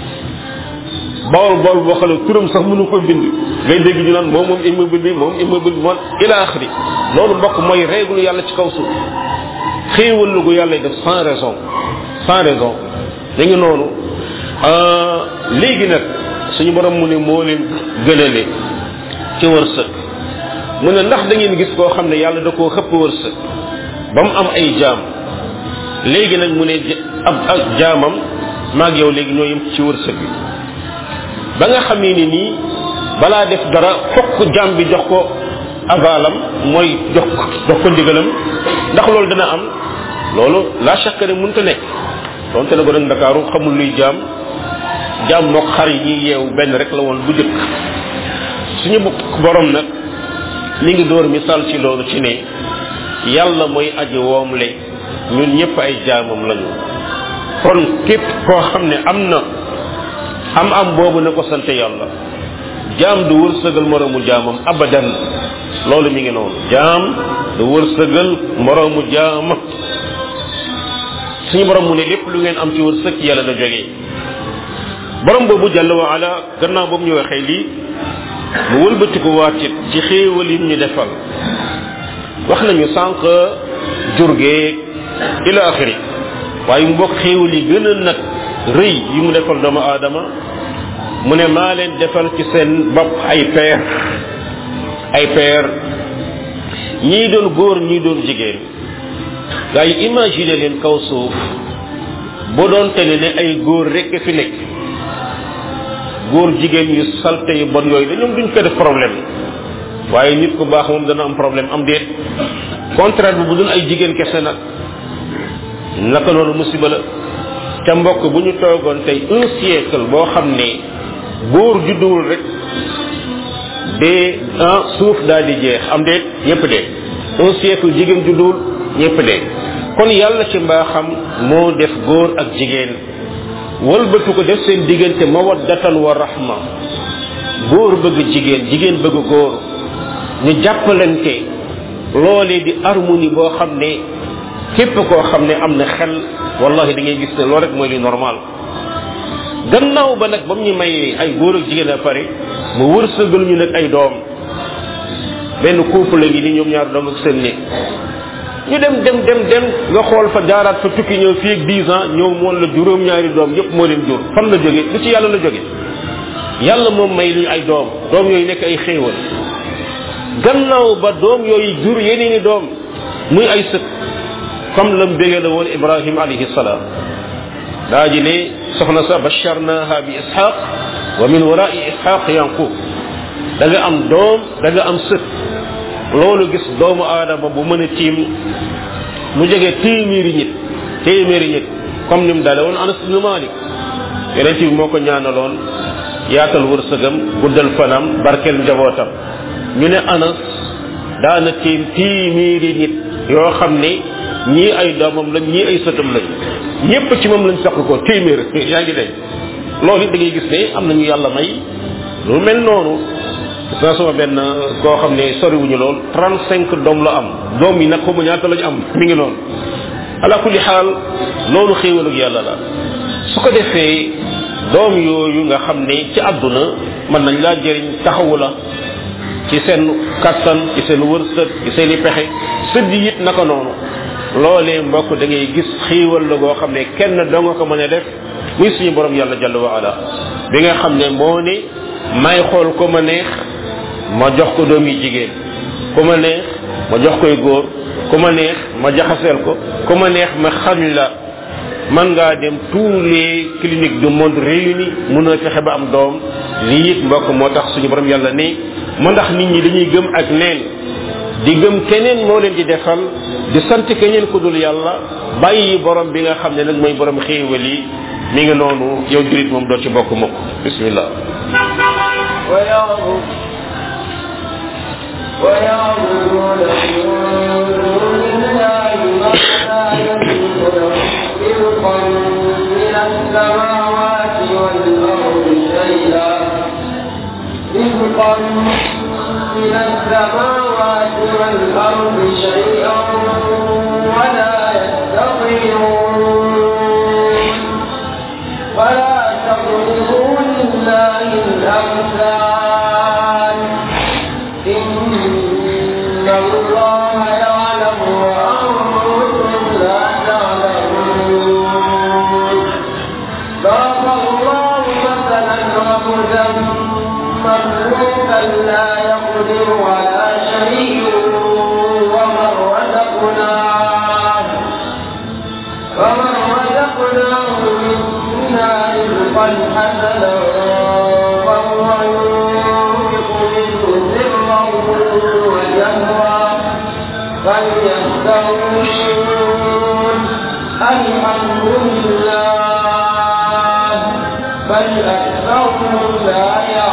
bawol bawol boo xam ne turam sax mënu ko bind ngay dégg ñu naan moom moom immeuble bi moom immeuble bi moom ila axri loolu mbokk mooy règle yàlla ci kaw suuf xéewal lu gu yàlla def sans raison sans raison da ngi noonu léegi nag suñu borom mu ne moo leen gënale ci wërsëg mu ne ndax da ngeen gis koo xam ne yàlla da koo xëpp wërsëg ba mu am ay jaam léegi nag mu ne ab ak jaamam maag yow léegi ñoo yem ci wërsëg bi ba nga xamee ni nii balaa def dara fokk jaam bi jox ko avalam mooy jox ko jox ko ndigalam ndax loolu dana am loolu la chaque ne mënta nekk donte ne ko nag ndakaaru xamul luy jaam jaam mook xar yi ñuy yeewu benn rek la woon bu jëkk suñu borom nag mi ngi door misaal ci loolu ci ne yàlla mooy aji woomle ñun ñëpp ay jaamam lañu kon képp koo xam ne am na am am boobu na ko sant yàlla jaam du wërsëgal moroomu jaamam abadan loolu mi ngi noonu jaam du wërsëgal moroomu jaamam suñu borom mu ne lépp lu ngeen am ci wërsëg ci yàlla la jógee borom boobu jàll wa ala gannaaw boobu ñu waxee lii mu wëlbatiku waatit ci xéewal yi ñu defal wax nañu sànq jurgeeg ila axiri waaye mu bokk xéewal yi gën a nag rëy yi mu defal doomu aadama mu ne maa leen defal ci seen bopp ay peer ay peer ñii doon góor ñii doon jigéen gaa yi imagine leen kaw suuf bu doon te ne ay góor rekk fi nekk góor jigéen yu salte yu bon yooyu dañoom duñ ko def problème waaye nit ku baax moom dana am problème am déet contraire bi bu dul ay jigéen kese nag naka noonu musiba la te mbokk bu ñu toogoon tey un siècle boo xam ne góor judduwul rek dee ah suuf daal di jeex am déet ñëpp dee un siècle jigéen judduwul ñëpp dee kon yàlla ci mbaaxam moo def góor ak jigéen walbatu ko def seen diggante mawaddatan wa rahma góor bëgg jigéen jigéen bëgg góor ñu jàppalante loolee di harmonie boo xam ne képp koo xam ne am na xel wallahi da ngay gis ne loolu rek mooy li normal gannaaw ba nag ba mu ñu may ay góor ak jigéen a pare mu wërsëgal ñu nag ay doom benn couple la ngi ni ñoom ñaar doom ak seen néeg ñu dem dem dem dem nga xool fa jaaraat fa tukki ñëw fii ak 10 ans ñëw moon la juróom ñaari doom yépp moo leen jur fan la jóge lu ci yàlla la jóge yàlla moom may lu ñu ay doom doom yooyu nekk ay xéewal gannaaw ba doom yooyu jur yeneeni doom muy ay sët comme lam bégee la woon ibrahim alayhi salaam daa ji ne soxna sa basharnaha bi ishaq wa min warai ishaq yanqub da nga am doom da nga am sët loolu gis doomu aadama bu mën a tiim mu jógee téeméeri nit téeméeri nit comme ni mu dale woon anas ibnu malik yonent bi moo ko ñaanaloon yaatal wërsëgam guddal fanam barkel njabootam ñu ne anas daana tiim téeméeri nit yoo xam ne ñii ay doomam lañ ñii ay sëtam lañ ñépp ci moom lañ saq ko téeméer yaa ngi dégg loolu it da ngay gis ne am nañu yàlla may lu mel noonu sa sama benn koo xam ne soriwuñu lool 35 doom la am doom yi nag xamu ñaata lañu am mi ngi noonu ala kulli xaal loolu xéewal ak yàlla la su ko defee doom yooyu nga xam ne ci àdduna mën nañ laa jëriñ taxawu la ci seen kattan ci seen wërsëg ci seen i pexe sëdd it naka noonu loolee mbokk da ngay gis xiiwal la goo xam ne kenn doo nga ko mën a def muy suñu borom yàlla jalla wa ala bi nga xam ne moo ne may xool ko ma neex ma jox ko doom yi jigéen ku ma neex ma jox koy góor ku ma neex ma jaxaseel ko ku ma neex ma xañ la man ngaa dem tous les cliniques du monde réunis mun a fexe ba am doom lii it mbokk moo tax suñu borom yàlla ne ma ndax nit ñi dañuy gëm ak neen di gëm keneen moo leen di defal di sant keneen ku dul yàlla bàyyi borom bi nga xam ne nag mooy borom xéewal yi mi ngi noonu yow jurit moom doo ci bokk mukk bismillah ويعبد ويعبدون من دون الله ما لا يملك رزقا من السماوات والأرض شيئا رزقا من السماوات والأرض شيئا ولا يستطيعون الأمثال إن الله يعلم وأنتم لا تعلمون ضرب الله مثلا رجلا مملوكا لا يقدر على شيء ومن رزقناه ومن رزقناه منا رزقا حسنا فهو ينفق منه سرا وجهرا فليستوون الحمد لله بل أكثرهم لا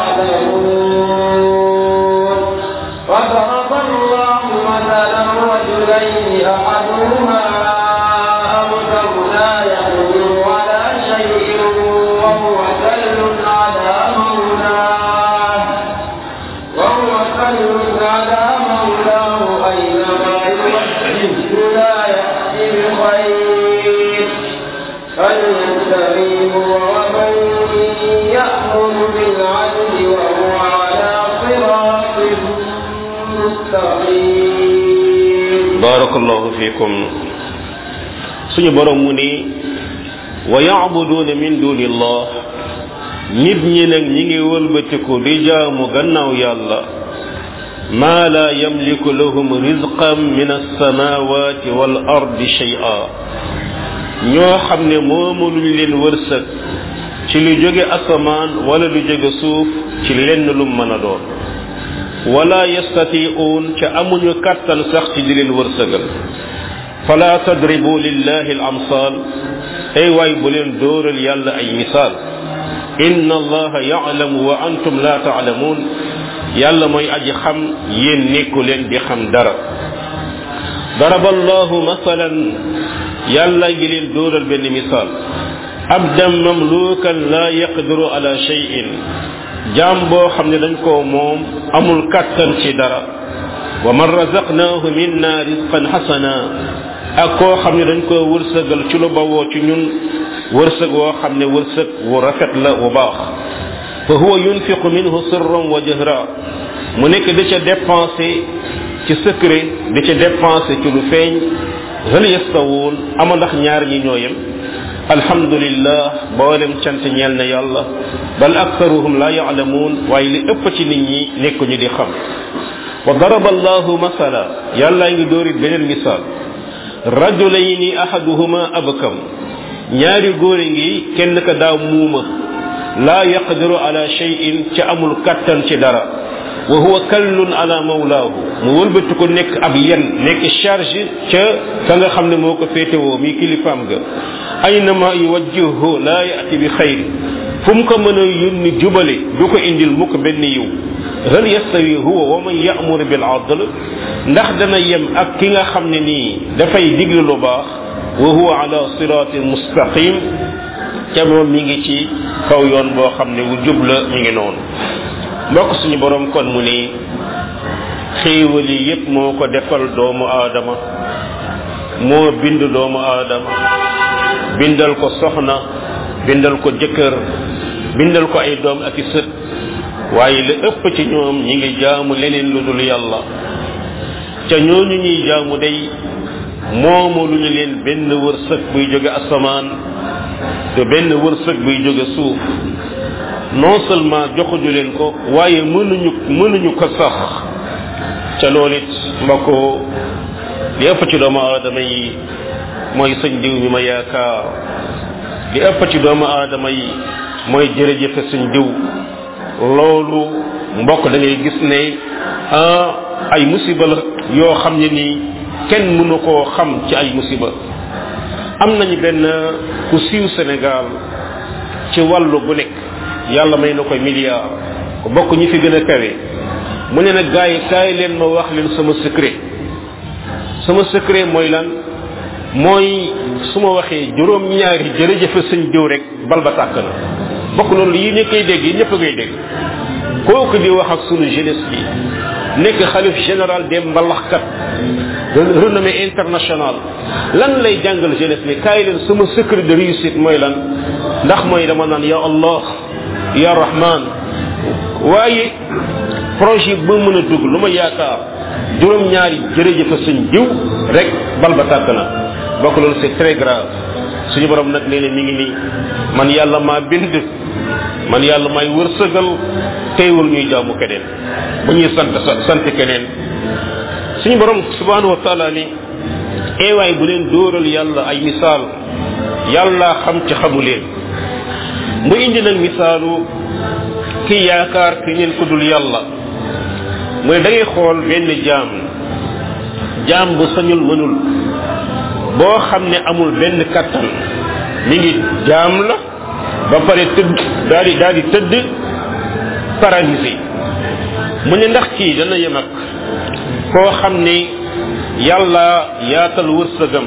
يعلمون وضرب الله مثلا رجلين أحدهما أبكر لا يقدر على شيء وهو كل على مولاه وهو كل على مولاه أينما يوجهه لا يأتي بخير فليستقيم ومن يأمر بالعدل وهو على صراط مستقيم barakallahu fikum suñu borom mu ni wa yacbuduuna min duni illah nit ñi nag ñi ngi wëlbatiku di jaamu gannaaw yàlla ma la yamliku lahum rizqan min alsamawati wal ardi shay'a ñoo xam ne moomaluñ leen wërsëg ci lu jóge asamaan wala lu jóge suuf ci lenn lu mën a doon wala yastati'uun ca amuñu kàttan sax ci di leen wërsëgal fala tadribu lillahi al amsal ay waay bu leen dóoral yàlla ay misaal inna allaha ya'lamu wa antum la ta'lamun yàlla mooy aji xam yéen nekku leen di xam dara daraba allahu masalan yàlla ngi leen dóoral benn misaal abdan mamlukan la yaqdiru ala shay'in jaam boo xam ne dañ koo moom amul kàttan ci dara wa man razaqnaahu minna rizqan xasana ak koo xam ne dañ koo wërsëgal ci lu bawoo ci ñun wërsëg woo xam ne wërsëg wu rafet la wu baax fa huwa yunfiqu minhu sirran wa jahra mu nekk di ca dépensé ci secret di ca dépensé ci lu feeñ hal yastawuun ama ndax ñaar ñi ñoo yem alhamdulillah boolem cant ñeel na yàlla bal aktaruhum la yaalamuun waaye li ëpp ci nit ñi nekkuñu di xam wa daraba allahu masala yàllaa ngi dóorit beneen misaal rajulayni ahaduhuma abkam ñaari góor ngi kenn ka daa muuma laa yaqdiru ala shay'in ca amul kattan ci dara wa huwa kallun ala mawlaahu mu wëlbati ko nekk ab yen nekk charge ca ka nga xam ne moo ko féetewoo mi kilifaam ga aynama yuwajjihu laa yati bi xayr fu mu ko mën a yónni jubale du ko indil mukk benn yiw hal yastawi huwa wa man ya'mur bil adl ndax dana yem ak ki nga xam ne nii dafay digle lu baax wa huwa ala siratin mustaqim ca moom mi ngi ci kaw yoon boo xam ne wu jub la mi ngi noonu mbokk suñu borom kon mu ni xéewal yi yépp moo ko defal doomu aadama moo bind doomu aadama bindal ko soxna bindal ko jëkkër bindal ko ay doom ak i sët waaye la ëpp ci ñoom ñi ngi jaamu leneen lu dul yàlla ca ñooñu ñuy jaamu day moomu lu ñu leen benn wërsëg buy jóge asamaan te benn wërsëg buy jóge suuf non seulement joxuñu leen ko waaye mënuñu mënuñu ko sax ca loolu it mbokk li ëpp ci doomu aadama yi mooy sëñ diw mi ma yaakaar li ëpp ci doomu aadama yi mooy jërëjëfe sëñ diw loolu mbokk da ngay gis ne ay musiba la yoo xam ne nii kenn mënu koo xam ci ay musiba am nañu benn ku siiw Sénégal ci wàllu bu nekk yàlla may na koy milliard ku bokk ñi fi gën a kawe mu ne nag gars yi kaay leen ma wax leen sama secret sama secret mooy lan mooy su ma waxee juróom ñaari jërëjëfe sëñ diw rek bal ba tàkk na bokk loolu yi ñu koy dégg yi ñëpp a koy dégg kooku di wax ak sunu jeunesse bi nekk xalif général des mbalaxkat renommé international lan lay jàngal jeunesse bi kaay leen sama secret de réussite mooy lan ndax mooy dama naan ya allah ya rahman waaye projet ba mën a dugg lu ma yaakaar juróom-ñaari jërëjëf sëñ jiw rek bal ba tàkk na bokk loolu c'est très grave suñu borom nag nee na mi ngi nii man yàlla maa bind man yàlla may wërsëgal teewul ñuy jaamu keneen ba ñuy sant sant keneen suñu borom subhanahu wa taala ni eewaay bu leen dóoral yàlla ay misaal yàlla xam ci xamu leen mu indi nag misaalu ki yaakaar ki ngeen ko dul yàlla mooy da ngay xool benn jaam jaam bu sañul mënul boo xam ne amul benn kattan mi ngi jaam la ba pare tëdd daal di daal di tëdd paralysé mu ne ndax kii dana yem ak koo xam ne yàlla yaatal wërsëgam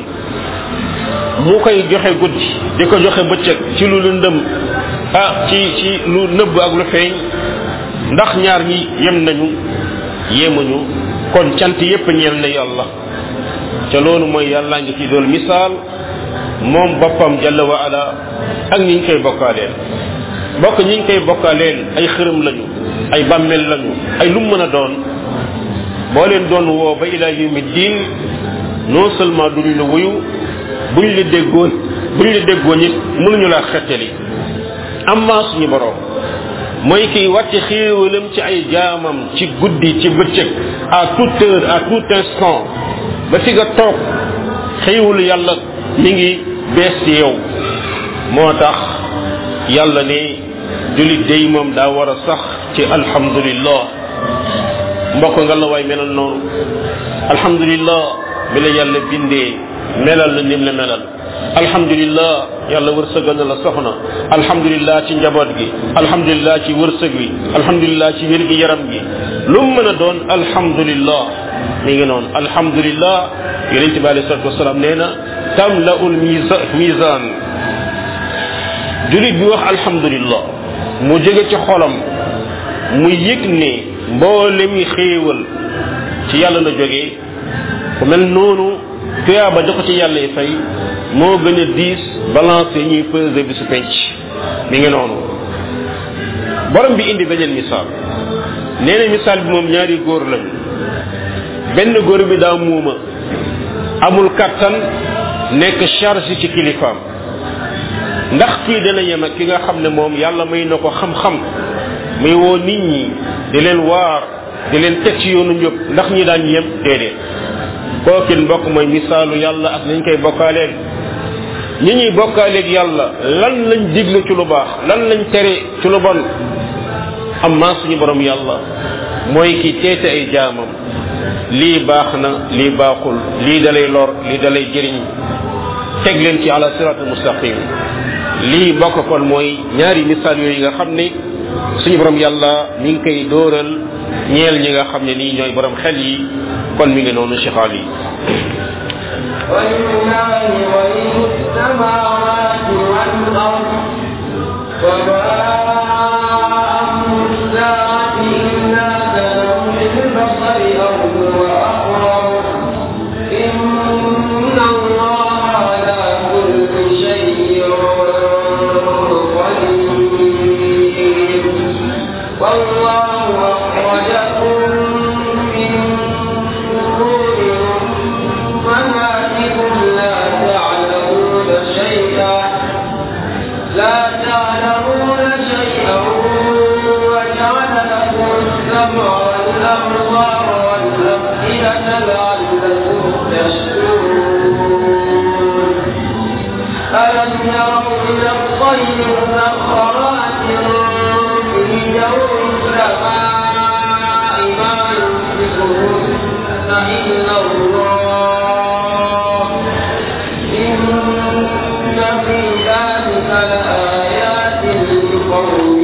mu koy joxe guddi di ko joxe bëccëg ci lu lëndëm ah ci ci lu nëbb ak lu feeñ ndax ñaar ñi yem nañu yemuñu kon cant yépp ñeel na yàlla ca loolu mooy yàlla ngi ci doon misaal moom boppam jalla wa ala ak ñi ñu koy bokkaaleel bokk ñi ñu koy bokkaaleel ay xërëm lañu ay bàmmeel lañu ay lu mën a doon boo leen doon woo ba ila yawmi diin non seulement duñ la wuyu buñ la déggoon buñ la déggoon it mënuñu laa xettali amma suñu borom mooy kiy wàcce xéewalam ci ay jaamam ci guddi ci bëccëg à toute heure à tout instant ba fi nga toog xéewalu yàlla mi ngi bees ci yow moo tax yàlla ne julit day moom daa war a sax ci alhamdulillah mbokk nga la waay melal noonu alhamdulillah bi la yàlla bindee melal la nim la melal alhamdulillah yàlla wërsëgal na la soxna alhamdulillah ci njaboot gi alhamdulillah ci wërsëg wi alhamdulillah ci wér gi yaram gi lu mu mën a doon alhamdulillah mi ngi noonu alhamdulillah yonent bi alayhi salatu wasalaam nee na tamlaul mizan julit bi wax alhamdulillah mu jóge ci xolam mu yëg ne mboolem yi xéewal ci yàlla la jógee ku mel noonu tuyaaba jox ci yàlla yi fay moo gën a diis balance yi ñuy peser bi su penc mi ngi noonu borom bi indi beneen misaal nee na misaal bi moom ñaari góor lañu benn góor bi daa muuma amul kattan nekk charge ci kilifaam ndax kii dana yem ak ki nga xam ne moom yàlla may na ko xam-xam muy woo nit ñi di leen waar di leen teg ci yoonu njëb ndax ñi daan yem déedéet kookin mbokk mooy misaalu yàlla ak nañ koy bokkaaleel ñi ñuy bokkaaleeg yàlla lan lañ digle ci lu baax lan lañ tere ci lu bon amma suñu borom yàlla mooy ki teete ay jaamam lii baax na lii baaxul lii dalay lor lii dalay jëriñ teg leen ci ala siratul mustaqim lii bokk kon mooy ñaari misaal yooyu nga xam ne suñu borom yàlla mi ngi koy dóoral ñeel ñi nga xam ne nii ñooy borom xel yi kon mi ngi noonu Cheikh Ali ولله غيب السماوات والأرض وما أمر الساعة إلا كلمح البصر أو هو أقرب إن الله على كل شيء قدير والله أخرجكم من بطون أمهاتكم لا تعلمون شيئا لا تعلمون شيئا وجعل لكم السمع والأبصار والأفئدة لعلكم تشكرون ألم يروا إلى الطير مسخرات في جو السماء ما يمسكهن إلا الله إن في ذلك لآيات لقوم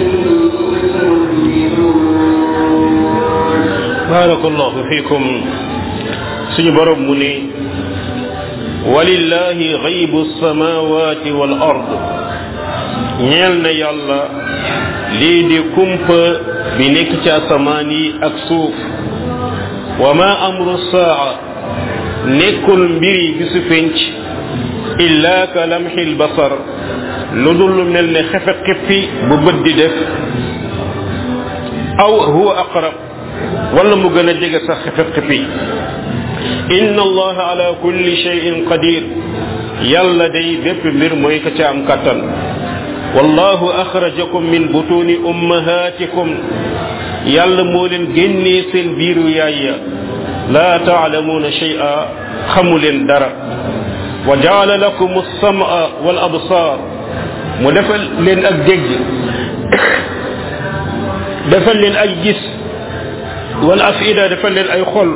يؤمنون barakallahu fikum suñu borom mu ne walillahi ghaybu samawati wal ard ñeel na yàlla lii di kumpa bi nekk ci asamaan yi ak suuf wa ma amru saa nekkul mbiri bisu penc illa ka lamxil basar lu dul lu mel ne xefe xippi bu bët di def aw huwa aqrab wala mu gën a jege sax xefe xepi inna allaha ala kulli shay'in qadir yàlla day bépp mbir mooy ka ca am kattan wallahu axrajakum min butuni ummahatikum yàlla moo leen génnee seen biiru yaay ya la taalamuuna shay'a xamu leen dara wa jaala lakum alsama wal absar mu defal leen ak dégg defal leen ay gis wal afida defal leen ay xol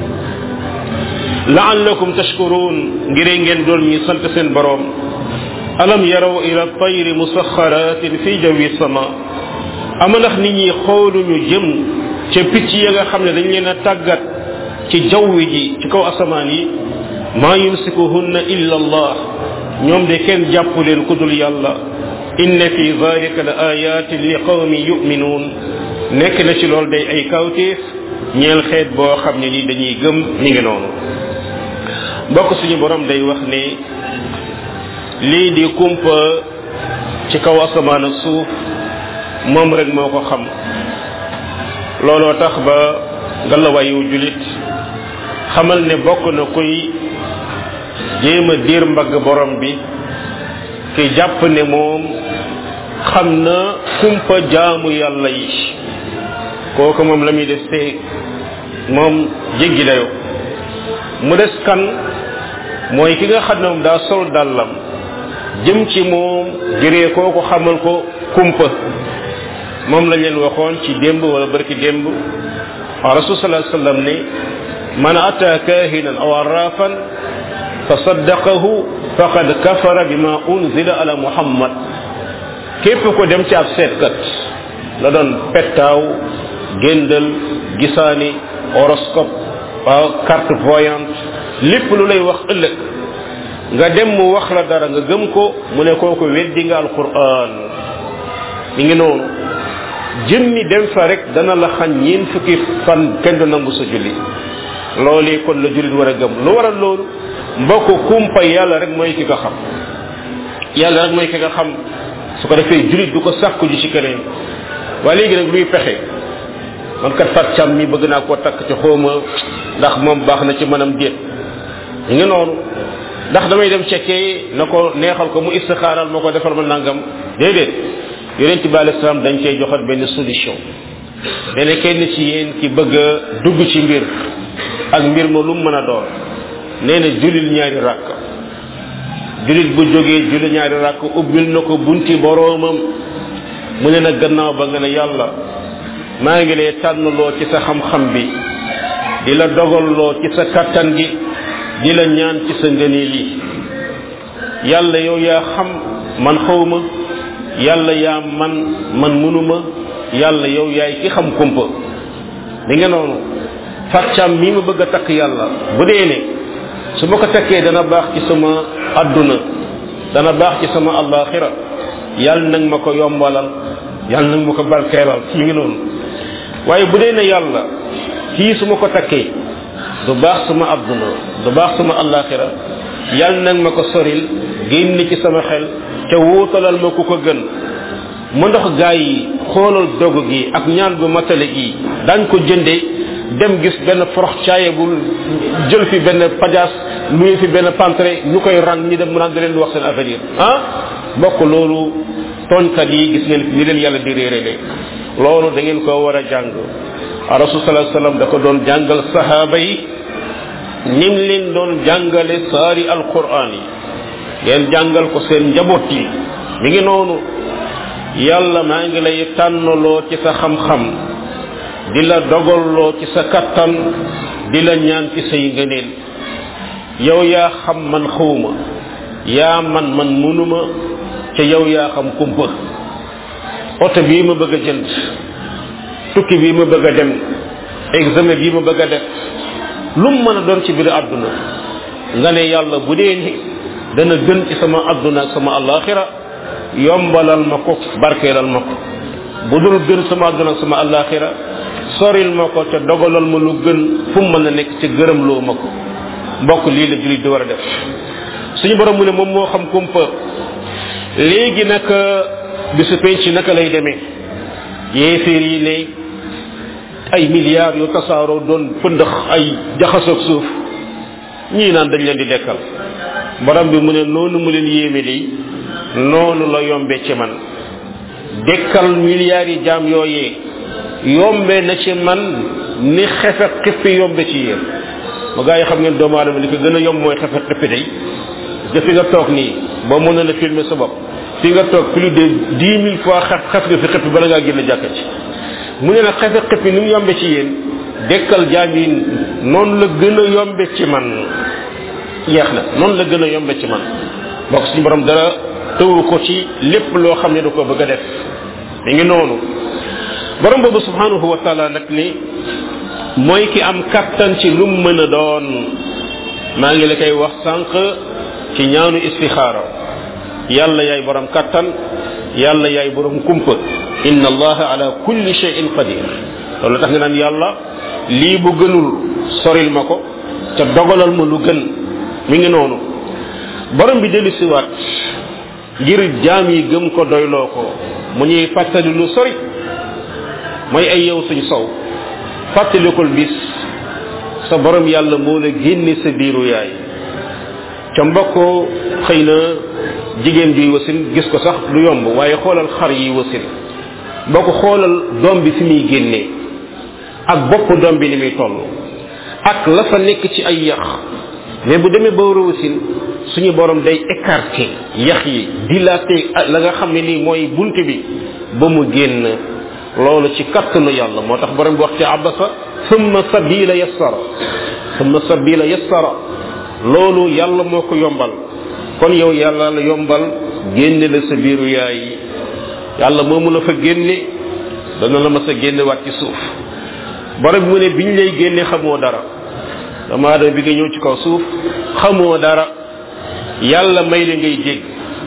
laallakum tashkurun ngir ngeen doon ñi sant seen borom alam yaraw ila tayri musaxaratin fi jawi sama ama ndax nit ñi xooluñu jëm ca picc ya nga xam ne dañ leen a tàggat ci jaww ji ci kaw asamaan yi maa yumsikuhunna illa allah ñoom de kenn jàpp leen ku dul yàlla inna fi dalika la ayatin li qawmi yuminuun nekk na ci loolu day ay kawteef ñeel xeet boo xam ne ni dañuy gëm mi ngi noonu mbokk suñu borom day wax ne lii di kumpa ci kaw asamaan ak suuf moom rek moo ko xam looloo tax ba ngalawayu julit xamal ne bokk na kuy jéem a diir mbagg borom bi ki jàpp ne moom xam na kumpa jaamu yàlla yi kooku moom la muy def see moom jéggi dayo mu des kan mooy ki nga xam ne moom daa sol dàllam jëm ci moom jëree kooku xamal ko kumpa moom lañ leen waxoon ci démb wala barki démb rasul sallallahu alayhi wasallam ne man ata kahinan aw arrafan fa saddaqahu faqad kafara bima unzila ala muhammad képp ko dem ci ab seetkat la doon pettaaw géndal gisaani horoscope waaw carte voyante lépp lu lay wax ëllëg nga dem mu wax la dara nga gëm ko mu ne kooku weddi nga alquran mi ngi noonu jëmmi dem fa rek dana la xañ ñeen fukki fan kenn du nangu sa julli loolee kon la jullit war a gëm lu waral loolu mbokk kumpa yàlla rek mooy ki nga xam yàlla rek mooy ki nga xam su ko defee jullit du ko sàkku ji ci keneen waaye léegi nag luy pexe man kat fat cam mi bëgg naa koo takk ci xóoma ndax moom baax na ci manam déet ñu ngi noonu ndax damay dem cekkee na ko neexal ko mu istixaaral ma ko defal ma nangam déedéet yonent bi alei salaam dañ cey joxat benn solution dene kenn ci yéen ki bëgg a dugg ci mbir ak mbir ma lu mu mën a doon nee na julil ñaari ràkk julit bu jógee julli ñaari ràkk ubbil na ko bunti boroomam mu ne nag gannaaw ba nga ne yàlla maa ngi lay tànnloo ci sa xam-xam bi di la dogalloo ci sa kattan gi di la ñaan ci sa ngëneel yi yàlla yow yaa xam man xawma yàlla yaa man man munuma yàlla yow yaay ki xam kumpa di nga noonu fàccaam mii ma bëgg a takk yàlla bu dee ne su ma ko takkee dana baax ci sama adduna dana baax ci sama allaxira yàlla nag ma ko yombalal yàlla nag ma ko barkeelal mi ngi noonu waaye bu dee ne yàlla kii su ma ko takkee du baax sama adduna du baax sama allaxira yàlla nag ma ko soril génn ci sama xel ca wuutalal ma ku ko gën mu ndox gaa yi xoolal dog gi ak ñaan gu matale gi dañ ko jënde dem gis benn forox caaye bu jël fi benn pajaas luy fi benn pantre ñu koy rang ñi dem mu naan da leen di wax seen avenir ah mbokk loolu tooñkat yi gis ngeen ni leen yàlla di réerale loolu da ngeen ko war a jàng rasul sallallahu alayhi wasallam da ko doon jàngal sahaaba yi nim leen doon jàngale saari alquran yi ngeen jàngal ko seen njaboot yi mi ngi noonu yàlla maa ngi lay tànnaloo ci sa xam-xam di la dogalloo ci sa kattan di la ñaan ci say ngëneel yow yaa xam man xawma yaa man man munuma ca yow yaa xam kumpa oto bii ma bëgg a jënd tukki bii ma bëgg a dem examen bii ma bëgg a def lu mu mën a doon ci biir àdduna nga ne yàlla bu dee ni dana gën ci sama àdduna ak sama alaxira yombalal ma ko barkeelal ma ko bu dul gën sama àdduna ak sama alaxira soril ma ko ca dogalal ma lu gën fu mu mën a nekk ca gërëm loo ma ko mbokk lii la julit di war a def suñu borom mu ne moom moo xam kumpa léegi nag bisu penc naka lay demee yéeféer yi ne ay milliards yu tasaaroo doon pëndëx ay jaxasoog suuf ñii naan dañ leen di dekkal borom bi mu ne noonu mu leen yéeme li noonu la yombe ci man dekkal milliards yi jaam yooyee yombe na ci man ni xefe xippi yombe ci yéen ma gaa yi xam ngeen doomu aadama li ko gën a yomb mooy xefe xippi day nga fi nga toog nii boo mën na filmer sa bopp fi nga toog plus de dix mille fois xef xef nga fi xippi bala ngaa génn jàkka ci mu ne nag xefe xippi ni mu yombe ci yéen dekkal jaam yi noonu la gën a yombe ci man yeex na noonu la gën a yombe ci man bokk suñu borom dara tëwu ko ci lépp loo xam ne da ko bëgg a def mi ngi noonu borom boobu subhanahu wa taala nag ni mooy ki am kattan ci lu mu mën a doon maa ngi la koy wax sànq ci ñaanu istixaara yàlla yaay borom kattan yàlla yaay borom kumpa inna allaha ala kulli shay'in qadir loolu tax nga naan yàlla lii bu gënul soril ma ko te dogalal ma lu gën mi ngi noonu borom bi dellu siwaat ngir jaam yi gëm ko doyloo ko mu ñuy fàttali lu sori mooy ay yow suñ sow fàttalikul bis sa borom yàlla moo la génne sa biiru yaay ca mbokk xëy na jigéen juy wasin gis ko sax du yomb waaye xoolal xar yi wasin boo ko xoolal doom bi fi muy génnee ak bopp doom bi ni muy toll ak la fa nekk ci ay yax mais bu demee ba war a wasin suñu borom day écarté yax yi dilaté la nga xam ne nii mooy bunt bi ba mu génn loolu ci kattanu yàlla moo tax borom bi wax ci abasa summa sabila yassara summa sabila yassara loolu yàlla moo ko yombal kon yow yàlla la yombal génne la sa biiru yaay yàlla moomu la fa génne dana la ma sa génne waat ci suuf borom bi mu ne biñ lay génne xamoo dara dama adama bi nga ñëw ci kaw suuf xamoo dara yàlla may la ngay dégg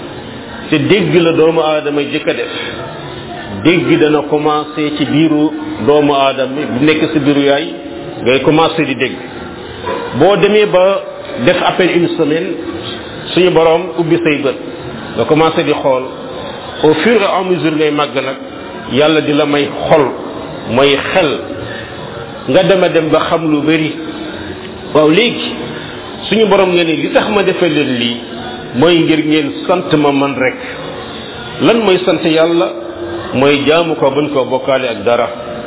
te dégg la doomu aadama jëkk a def dégg dana commencé ci biiru doomu aadama bu nekk sa biiru yaay ngay commencé di dégg boo demee ba def à peine une semaine suñu borom ubbi say bët nga commencé di xool au fur et à mesure ngay màgg nag yàlla di la may xol mooy xel nga dema dem ba xam lu bari waaw léegi suñu borom nga ne li tax ma defee leen lii mooy ngir ngeen sant ma man rek lan mooy sant yàlla mooy jaamu ko bañ koo bokkaale ak dara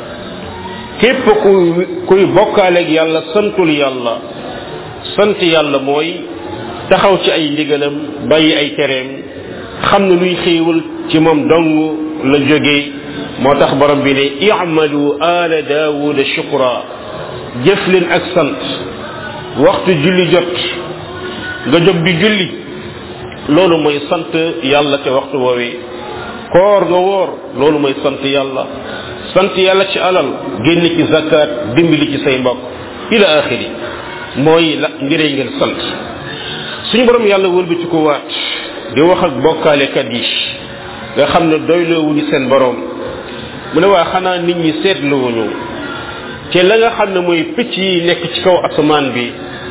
képp kuy kuy bokkaale ak yàlla santul yàlla sant yàlla mooy taxaw ci ay ndigalam bàyyi ay tereem xam ne luy xéewal ci moom dong la jógee moo tax borom bi ne i'malu ala daawuda shukra jëf leen ak sant waxtu julli jot nga jóg di julli loolu mooy sant yàlla te waxtu woowee koor nga woor loolu mooy sant yàlla sant yàlla ci alal génn ci zakat dimbali ci say mbokk ila axiri mooy la ngiree ngeen sant suñu borom yàlla wëlbati ko waat di wax ak bokkaalekat yi nga xam ne doyloowuñu seen borom mu ne waa xanaa nit ñi seetluwuñu te la nga xam ne mooy picc yi nekk ci kaw asamaan bi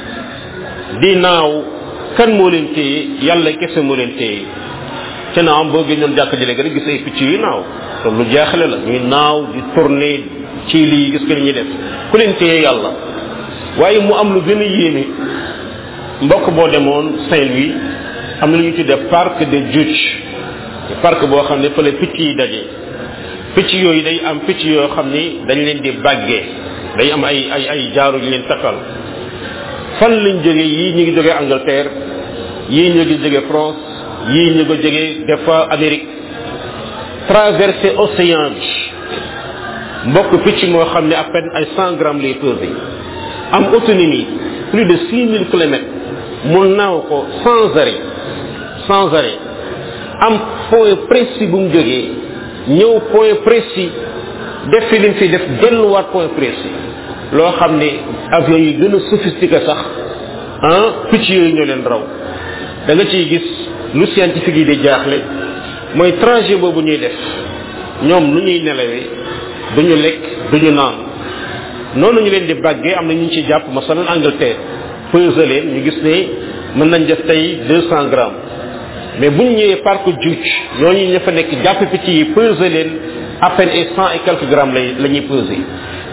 di naaw kan moo leen téye yàlla kese moo leen téye te naam boo génnoon jàkk ji léegi rek gis ay picc yu naaw te lu jaaxle la ñuy naaw di tourner ci lii gis ko li ñuy def ku leen téye yàlla waaye mu am lu gën a yéeme mbokk boo demoon Saint-Louis am na lu ñu tuddee parc de Djoudj parc boo xam ne fële picc yi daje picc yooyu day am picc yoo xam ni dañ leen di bàggee day am ay ay ay jaaru ñu leen takkal fan lañ jógee yii ñu ngi jógee Angleterre yii ñu ngi jógee France yii ñu ngi jógee des fois Amérique traversé océan bi mbokk picc moo xam ne à peine ay cent grammes lay pesé am autonomie plus de six mille kilomètres mu naaw ko sans arrêt sans arrêt am point précis bu mu jógee ñëw point précis def fi lim fi def delluwaat point précis loo xam ne avion yi gën a sophistiqué sax ah picc yooyu ñoo leen raw da nga ciy gis lu scientifique yi di jaaxle mooy trajet boobu ñuy def ñoom nu ñuy nelawee duñu lekk duñu naan noonu ñu leen di bàggee am na ñu ci jàpp masalan Angleterre pesé leen ñu gis ne mën nañ def tey deux cent grammes mais bu ñu ñëwee parc Djoudj ñooñu ña fa nekk jàpp picc yi pesé leen à peine et cent et quelques grammes lay la ñuy pesé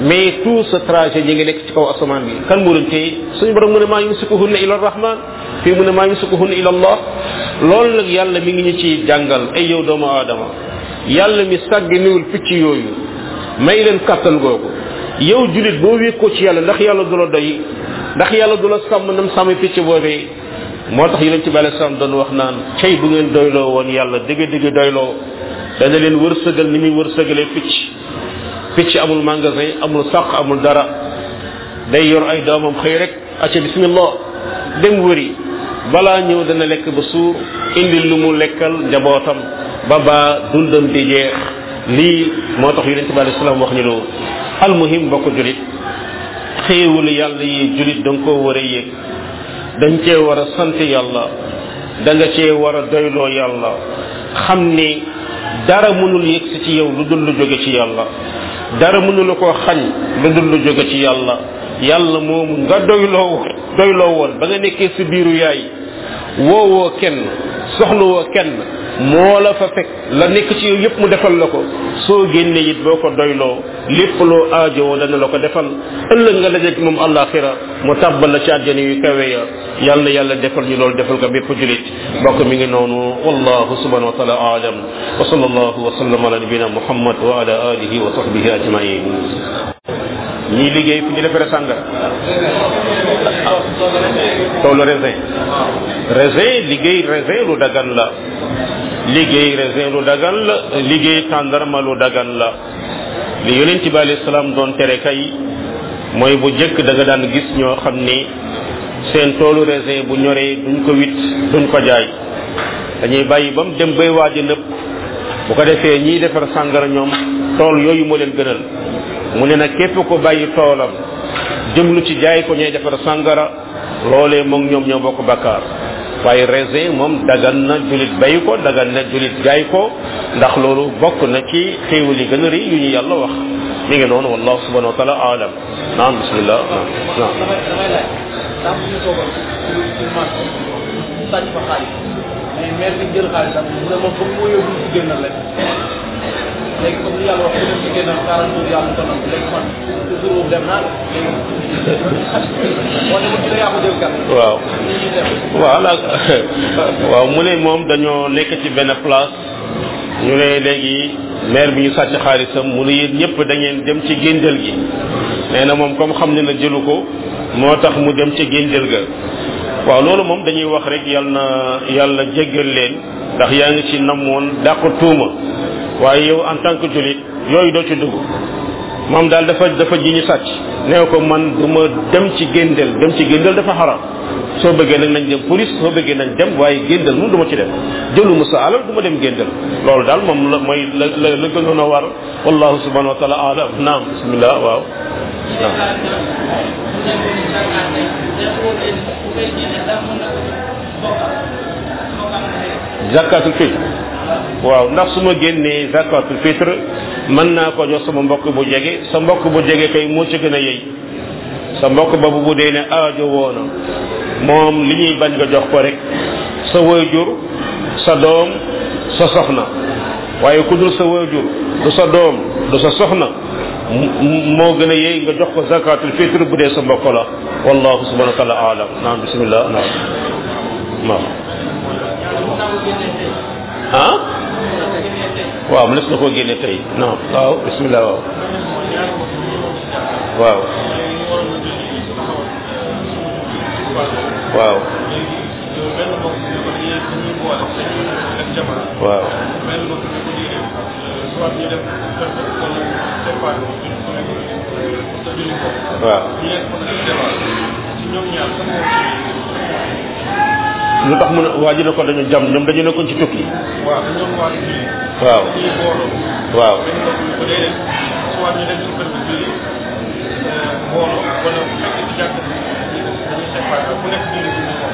mais tout ce trajet ñi ngi nekk ci kaw asamaan bi kan moo leen téye suñu borom mu ne maa yumsikuhunna ila rahman fii mu ne maa yumsikuhunna ila allah loolu nag yàlla mi ngi ñu ci jàngal ay yow doomu aadama yàlla mi sàgg niwul picc yooyu may leen kattan googu yow julit boo wékkoo ci yàlla ndax yàlla du la doy ndax yàlla du la sàmm nam sàmm picc boobee moo tax yonent bi alei salaam doon wax naan cey bu ngeen doyloo woon yàlla dëgg dëgg doyloo dana leen wërsëgal ni muy wërsëgalee picc picc amul magasin amul sàq amul dara day yor ay doomam xëy rek acca bismillah dem wëri balaa ñëw dana lekk ba suur indi lu mu lekkal njabootam ba baa dundam di jeex lii moo tax yonent bi alei salaam wax ñu loolu almuhim bokk julit xéewul yàlla yi julit da nga koo war a yëg dañ cee war a sant yàlla da nga cee war a doyloo yàlla xam ni dara mënul yëgsi ci yow lu dul lu jóge ci yàlla dara mënula koo xañ lu dul lu jóge ci yàlla yàlla moomu nga doyloo doyloo woon ba nga nekkee si biiru yaay woowoo kenn soxlawoo kenn moo la fa fekk la nekk ci yow yépp mu defal la ko soo génnee it boo ko doyloo lépp loo aajowoo dana la ko defal ëllëg nga dajeeg moom àllaaxira mu tàbbal la ci àjjana yu kawe ya yàlla na yàlla defal ñu loolu defal ko bépp julit bokk mi ngi noonu wallahu subhanahu wa taala aalam wa sallallahu wa sallam ala nabina muhammad wa ala alihi wa sahbihi ajmain ñii liggéey fu ñu defere sàngara toolu raisin raisin liggéey raisin lu dagan la liggéey raisin lu dagan la liggéey tàndarma lu dagan la li yonent bi alayhi salaam doon tere kay mooy bu jëkk da nga daan gis ñoo xam ni seen toolu raisin bu ñoree duñ ko wit duñ ko jaay dañuy bàyyi ba mu dem bay waaj a nëpp bu ko defee ñiy defar sàngara ñoom tool yooyu moo leen gënal mu ne nag képp ko bàyyi toolam jëmlu ci jaay ko ñooy defar sàngara loolee moom ñoom ñoo bokk bakkaar waaye raisin moom dagan na julit bay ko dagan na julit jaay ko ndax loolu bokk na ci xéewal yi gën a rëy yu ñu yàlla wax mi ngi noonu wallahu subhanahu wa taala alam naam bismillah naam naam sàcc fa xaalis mais maire bi jël xaalisam mu ne moom foog moo yóbbu ci génnal leen léegi comme li yàlla wax ku dem ci génnal quarante jours yàlla tonam léegi man jour boobu dem naa léegi boo demoon ci la yaa ko jël kat waaw ñi ñuy def voilà waaw mu ne moom dañoo nekk ci benn place ñu ne léegi maire bi ñu sàcc xaalisam mu ne yéen ñëpp da ngeen dem ci géndel gi nee na moom comme xam ne na jëlu ko moo tax mu dem ci géndel ga waaw loolu moom dañuy wax rek yàlla na yàlla jéggal leen ndax yaa ngi ci namoon dàq tuuma waaye yow en tant que julit yooyu doo ci dugg moom daal dafa dafa ji ñu sàcc nee ko man du ma dem ci géndel dem ci géndel dafa xaram soo bëggee nag nañ dem police soo bëggee nañ dem waaye géndel moom du ma ci dem jëluma sa alal du ma dem géndel loolu daal moom la mooy la la la gënoon a war wallahu subhanahu wa taala alam naam bismillah waaw naam zakatul fitr waaw ndax su ma génnee zakatul fitr mën naa ko jox sama mbokk bu jege sa mbokk bu jege kay moo ci gën a yey sa mbokk boobu bu dee ne aajo woona moom li ñuy bañ nga jox ko rek sa waajur sa doom sa soxna waaye ku dul sa waajur du sa doom du sa soxna m- moo gën a yey nga jox ko zakatul fitr bu dee sa mbokk la wallahu subhanahu wa taala alam naam bismillah naam naam ah waaw mënees na koo génne tey non waaw bismillah waaw waaw waaw waaw waaw lu tax mu ne waa ji ne ko dañu jam ñoom dañu nekkoon ci tukki waaw dañ doon waat julli waaw dañuy booloo waaw benn mbokk bi ko déedéet soit ñu dem ci kër bi julli booloo wala bu fekkee ci jàkk bi dañuy séparé ku nekk julli julli moom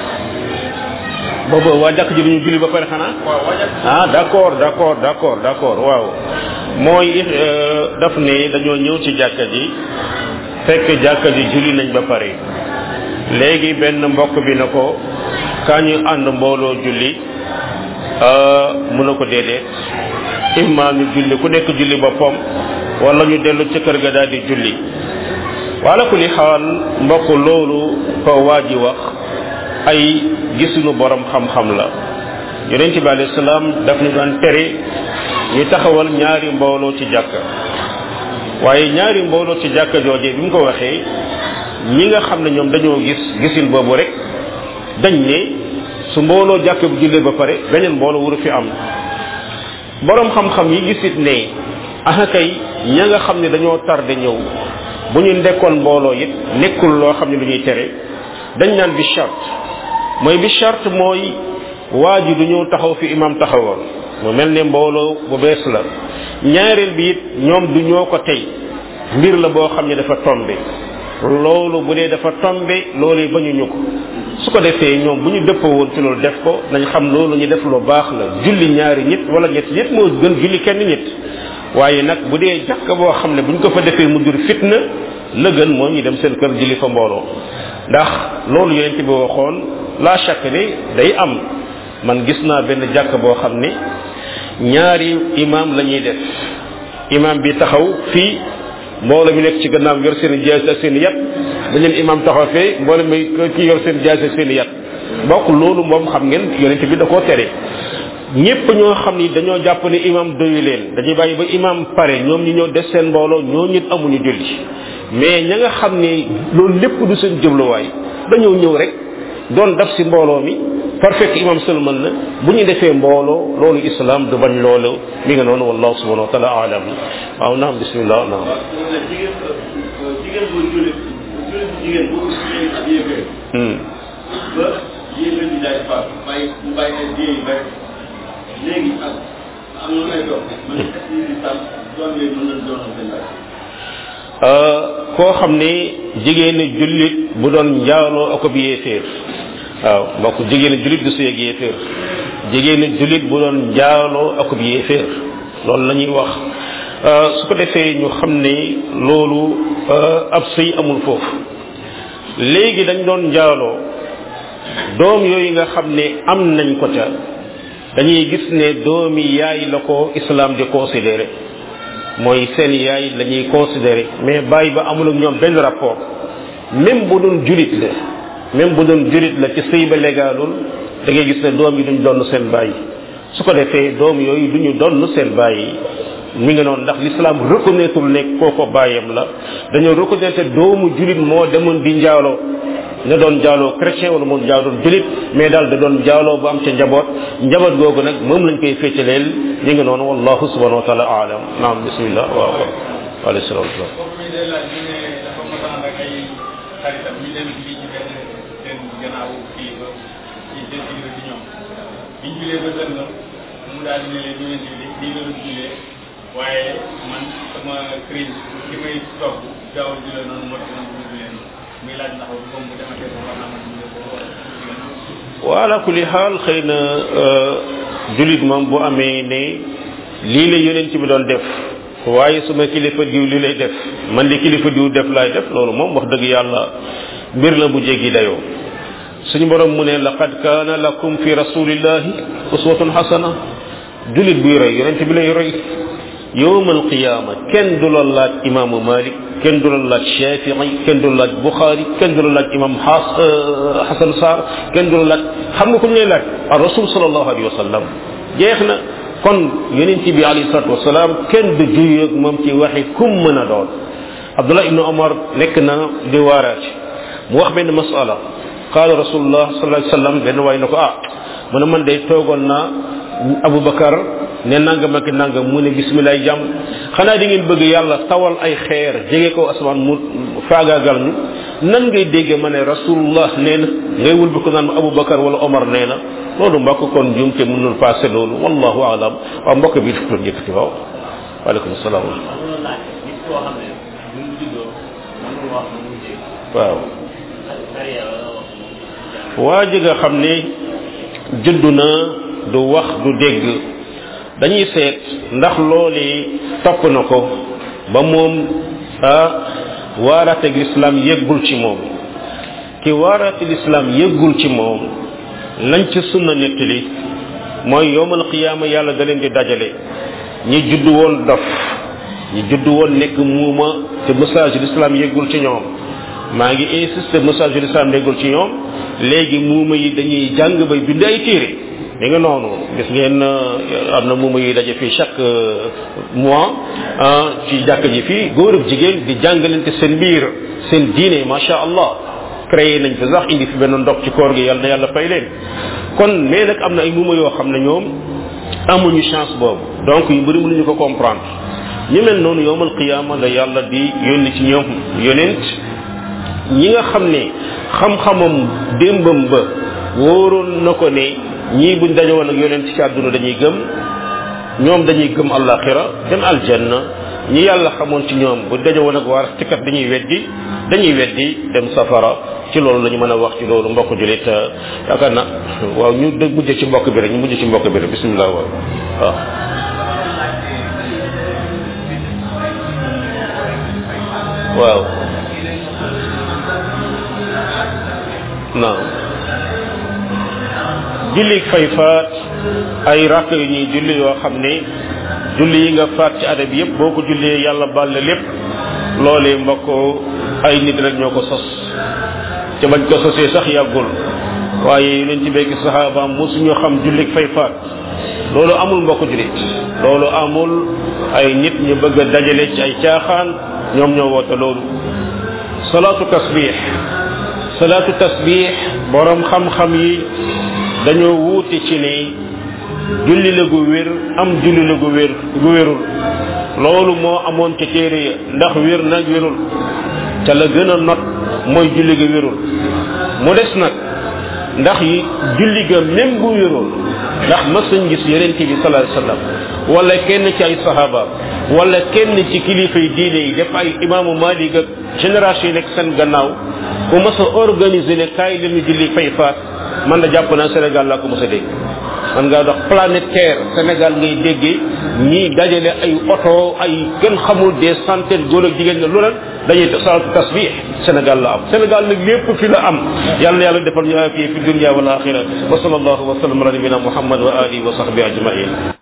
boobu waa jàkk ji dañu julli ba pare xanaa waaw waajal ah d'accord d'accord d'accord d'accord waaw mooy euh, daf ne dañoo ñëw ci jàkka ji fekk jàkka ji julli nañ ba pare léegi benn mbokk bi na ko kaa ñu ànd mbooloo julli euh, mu na ko déedéet imma ñu julli ku nekk julli boppam wala ñu dellu ca kër ga daal di julli wala ku li xaal mbokk loolu ko waa ji wax ay gisunu borom xam-xam la yonente bi alayhi salaam daf ñu daan tere ñu taxawal ñaari mbooloo ci jàkka waaye ñaari mbooloo ci jàkka jooje bi mu ko waxee ñi nga xam ne ñoom dañoo gis gisin boobu rek dañ ne su mbooloo jàkka bu jullee ba pare beneen mbooloo wuru fi am borom xam-xam yi gisit ne aha kay ña nga xam ne dañoo tardé ñëw bu ñu ndekkoon mbooloo it nekkul loo xam ne lu ñuy tere dañ naan bi charte mooy bi charte mooy waa ji du ñëw taxaw fi imam taxawoon mu mel ne mbooloo bu bees la ñaareel bi it ñoom du ñoo ko tey mbir la boo xam ne dafa tombe loolu bu dee dafa tombe loolu bañuñu ko su ko defee ñoom bu ñu dëppoo woon ci loolu def ko nañ xam loolu ñu def lu baax la julli ñaari nit wala ñett nit moo gën julli kenn nit waaye nag bu dee jàkk boo xam ne bu ñu ko fa defee mu jur fitna la gën moo ñu dem seen kër julli fa mbooloo ndax loolu yonent bi waxoon la chaque ne day am man gis naa benn jàkk boo xam ne ñaari imam la ñuy def imam bi taxaw fii mbooloo mi nekk ci gannaaw yor seen jaas ak seen yat beneen imam taxaw fee mbooloo mi ki yor seen jaas ak seen yat bokk loolu moom xam ngeen yonent bi da koo tere ñépp ñoo xam ni dañoo jàpp ne imam doyu leen dañuy bàyyi ba imam pare ñoom ñi ñoo des seen mbooloo ñoo ñit amuñu julli mais ña nga xam ne loolu lépp du seen jubluwaay dañoo ñëw rek doon daf si mbooloo mi par fekk imam sëlmal na bu ñu defee mbooloo loolu islam du bañ loolu mi nga noonu wallahu subhanahu wa taala alam waaw naam bismillah naam jigéen jigéen bu jullit jullit bu jigéen bu jigéen ak yéeféer ba yéeféer bi daay faat bàyyi mu bàyyi ay diye yu bari léegi ak am na ay doom man est-ce que lislam doom yooyu mën nañ doonal seen bàyyi koo xam ne jigéenu jullit bu doon njaaloo ak bi yéeféer waaw mbokk jigéenu jullit du sëy ak yéeféer jigéenu jullit bu doon njaaloo ak bi yéeféer loolu la ñuy wax su ko defee ñu xam ne loolu ab sëy amul foofu léegi dañ doon njaaloo doom yooyu nga xam ne am nañ ko ca dañuy gis ne doomi yaay la ko islam di considéré mooy seen yaay la ñuy considéré mais bàyyi ba amul ak ñoom benn rapport même bu doon julit la même bu doon julit la ci sëy ba légalul da ngay gis ne doom yi duñ donn seen bàyyi su ko defee doom yooyu duñu donn seen bàyyi mi ngi noonu ndax l'islam reconnaître ne kooko bàyyam la dañoo reconnaître doomu julit moo demoon di njaaloo na doon jaaloo chrétien wala moom jaa doon julit mais daal da doon jaaloo bu am ca njaboot njaboot googu nag moom lañ koy féetaleel ñi ngi noonu wallahu subhanahu wa taala alam naam bismillah waaw alayhi salaam kooku mi day laaj ñu ne dafa mos a ànd ak ay xaritam ñu dem fii ci benn seen gannaaw fii ba ci seen kilifa ci ñoom biñ julee ba sën la mu daal di ne leen ñu leen julli lii la doon jullee waaye man sama crise li may togg gaawal jullee noonu moo tax man du ma jullee noonu muy laaj ndax moom bu dematee ba war naa mën jullee ko wala wala kulli xaal xëy na julit moom bu amee ne lii la yonent bi doon def waaye suma kilifa diw li lay def man di kilifa diw def laay def loolu moom wax dëgg yàlla mbir la bu jéggi dayoo suñu borom mu ne laqad kaana lakum fi rasulillahi uswatun hasana julit buy roy yonent bi lay roy yowmal qiyaama kenn du la laaj imaamu malik kenn du la laaj shafii kenn du la laaj buxaari kenn du la laaj imam xaas xasan saar kenn du la laaj xam nga ku ñu lay laaj ar rasul salallahu alayhi wa sallam jeex na kon yonent bi alayhi salatu wasalaam kenn du juyoog moom ci waxi kum mën a doon abdullah ibnu omar nekk na di waaraat mu wax benn masala qaala rasulullah sallallahu alayhi wa sallam benn waay na ko ah mu ne man day toogoon naa abubakar ne nangam ak nangam mu ne bismillah jàmm xanaa di ngeen bëgg yàlla tawal ay xeer jege ko asamaan mu faagaagal ñu nan ngay dégge ma ne rasulullah nee na ngay wul bi ko naan ma abubakar wala omar nee na loolu mbokk kon jumte mënul passé loolu wallahu alam waaw mbokk bi daf doon yëkkati waaw waaleykum salaam waaw waa ji nga xam ne juddu na du wax du dégg dañuy seet ndax looli topp na ko ba moom ah waaraateeg lislaam yëggul ci moom ki waaraateeg lislaam yëggul ci moom lañ ci sunna nettali mooy yowmal qiyaama yàlla da leen di dajale ñi judd woon dof ñu judd woon nekk muuma te message l'islam yeggul ci ñoom maa ngi insister message l'islam yeggul ci ñoom léegi muuma yi dañuy jàng bay bind ay téere mi nga noonu gis ngeen am na muuma yi daje fii chaque mois ci jàkk ji fii góor ak jigéen di jàngalante seen biir seen diine macha allah créé nañ fi sax indi fi benn ndox ci koor gi yàlla na yàlla fay leen kon mais nag am na ay muuma yoo xam ne ñoom amuñu chance boobu donc yu bëri mënuñu ko comprendre ñu mel noonu yowmal qiyaama la yàlla di yónni ci ñoom yonent ñi nga xam ne xam-xamam démbam ba wóoroon na ko ne ñii buñ daje woon ak yonent ci àdduna dañuy gëm ñoom dañuy gëm àllaaxira dem aljanna ñi yàlla xamoon ci ñoom bu daje woon ak waar tikat dañuy weddi dañuy weddi dem safara ci loolu la ñu mën a wax ci loolu mbokk julit yaakaar na waaw ñu dë mujj ci mbokk bi rek ñu mujj ci mbokk bi rek bismillah waaw waaw waaw naam julli fay faat ay rakk yu ñuy julli yoo xam ne julli yi nga faat ci adab yépp boo ko jullee yàlla balle lépp loolee mbokk ay nit rek ñoo ko sos te bañ ko sosee sax yàggul waaye yonent ci bekki saxaabaam mosuñu xam jullik fay faat loolu amul mbokk julit loolu amul ay nit ñu bëgg a dajale ci ay caaxaan ñoom ñoo woote loolu salaatu tasbix salaatu tasbix borom xam-xam yi dañoo wuute ci ne julli la gu wér am julli la gu wér gu wérul loolu moo amoon ca téere ya ndax wér nag wérul ca la gën a not mooy julli ga wérul mu des nag ndax yi julli ga même bu wérul ndax mas nañ gis yonent bi sallallahu alayhi wasallam wala kenn ci ay sahabaam wala kenn ci kilifa yi diine yi def ay imaamu Malik ak génération yi nekk seen gannaaw ku mas a organiser ne kaay leen ñu julli fay faat man da jàpp naa Sénégal laa ko mos a dégg man ngaa dox planète terre Sénégal ngay déggee ñii dajale ay oto ay kenn xamul des centaines góor ak jigéen nga lu lan dañuy salaatu tasbih Sénégal la am Sénégal nag lépp fi la am yàlla na yàlla defal ñu afiya fi dunya wal axira wa sallallahu wa sallam ala nabina muhammad wa alihi wa sahbihi ajmain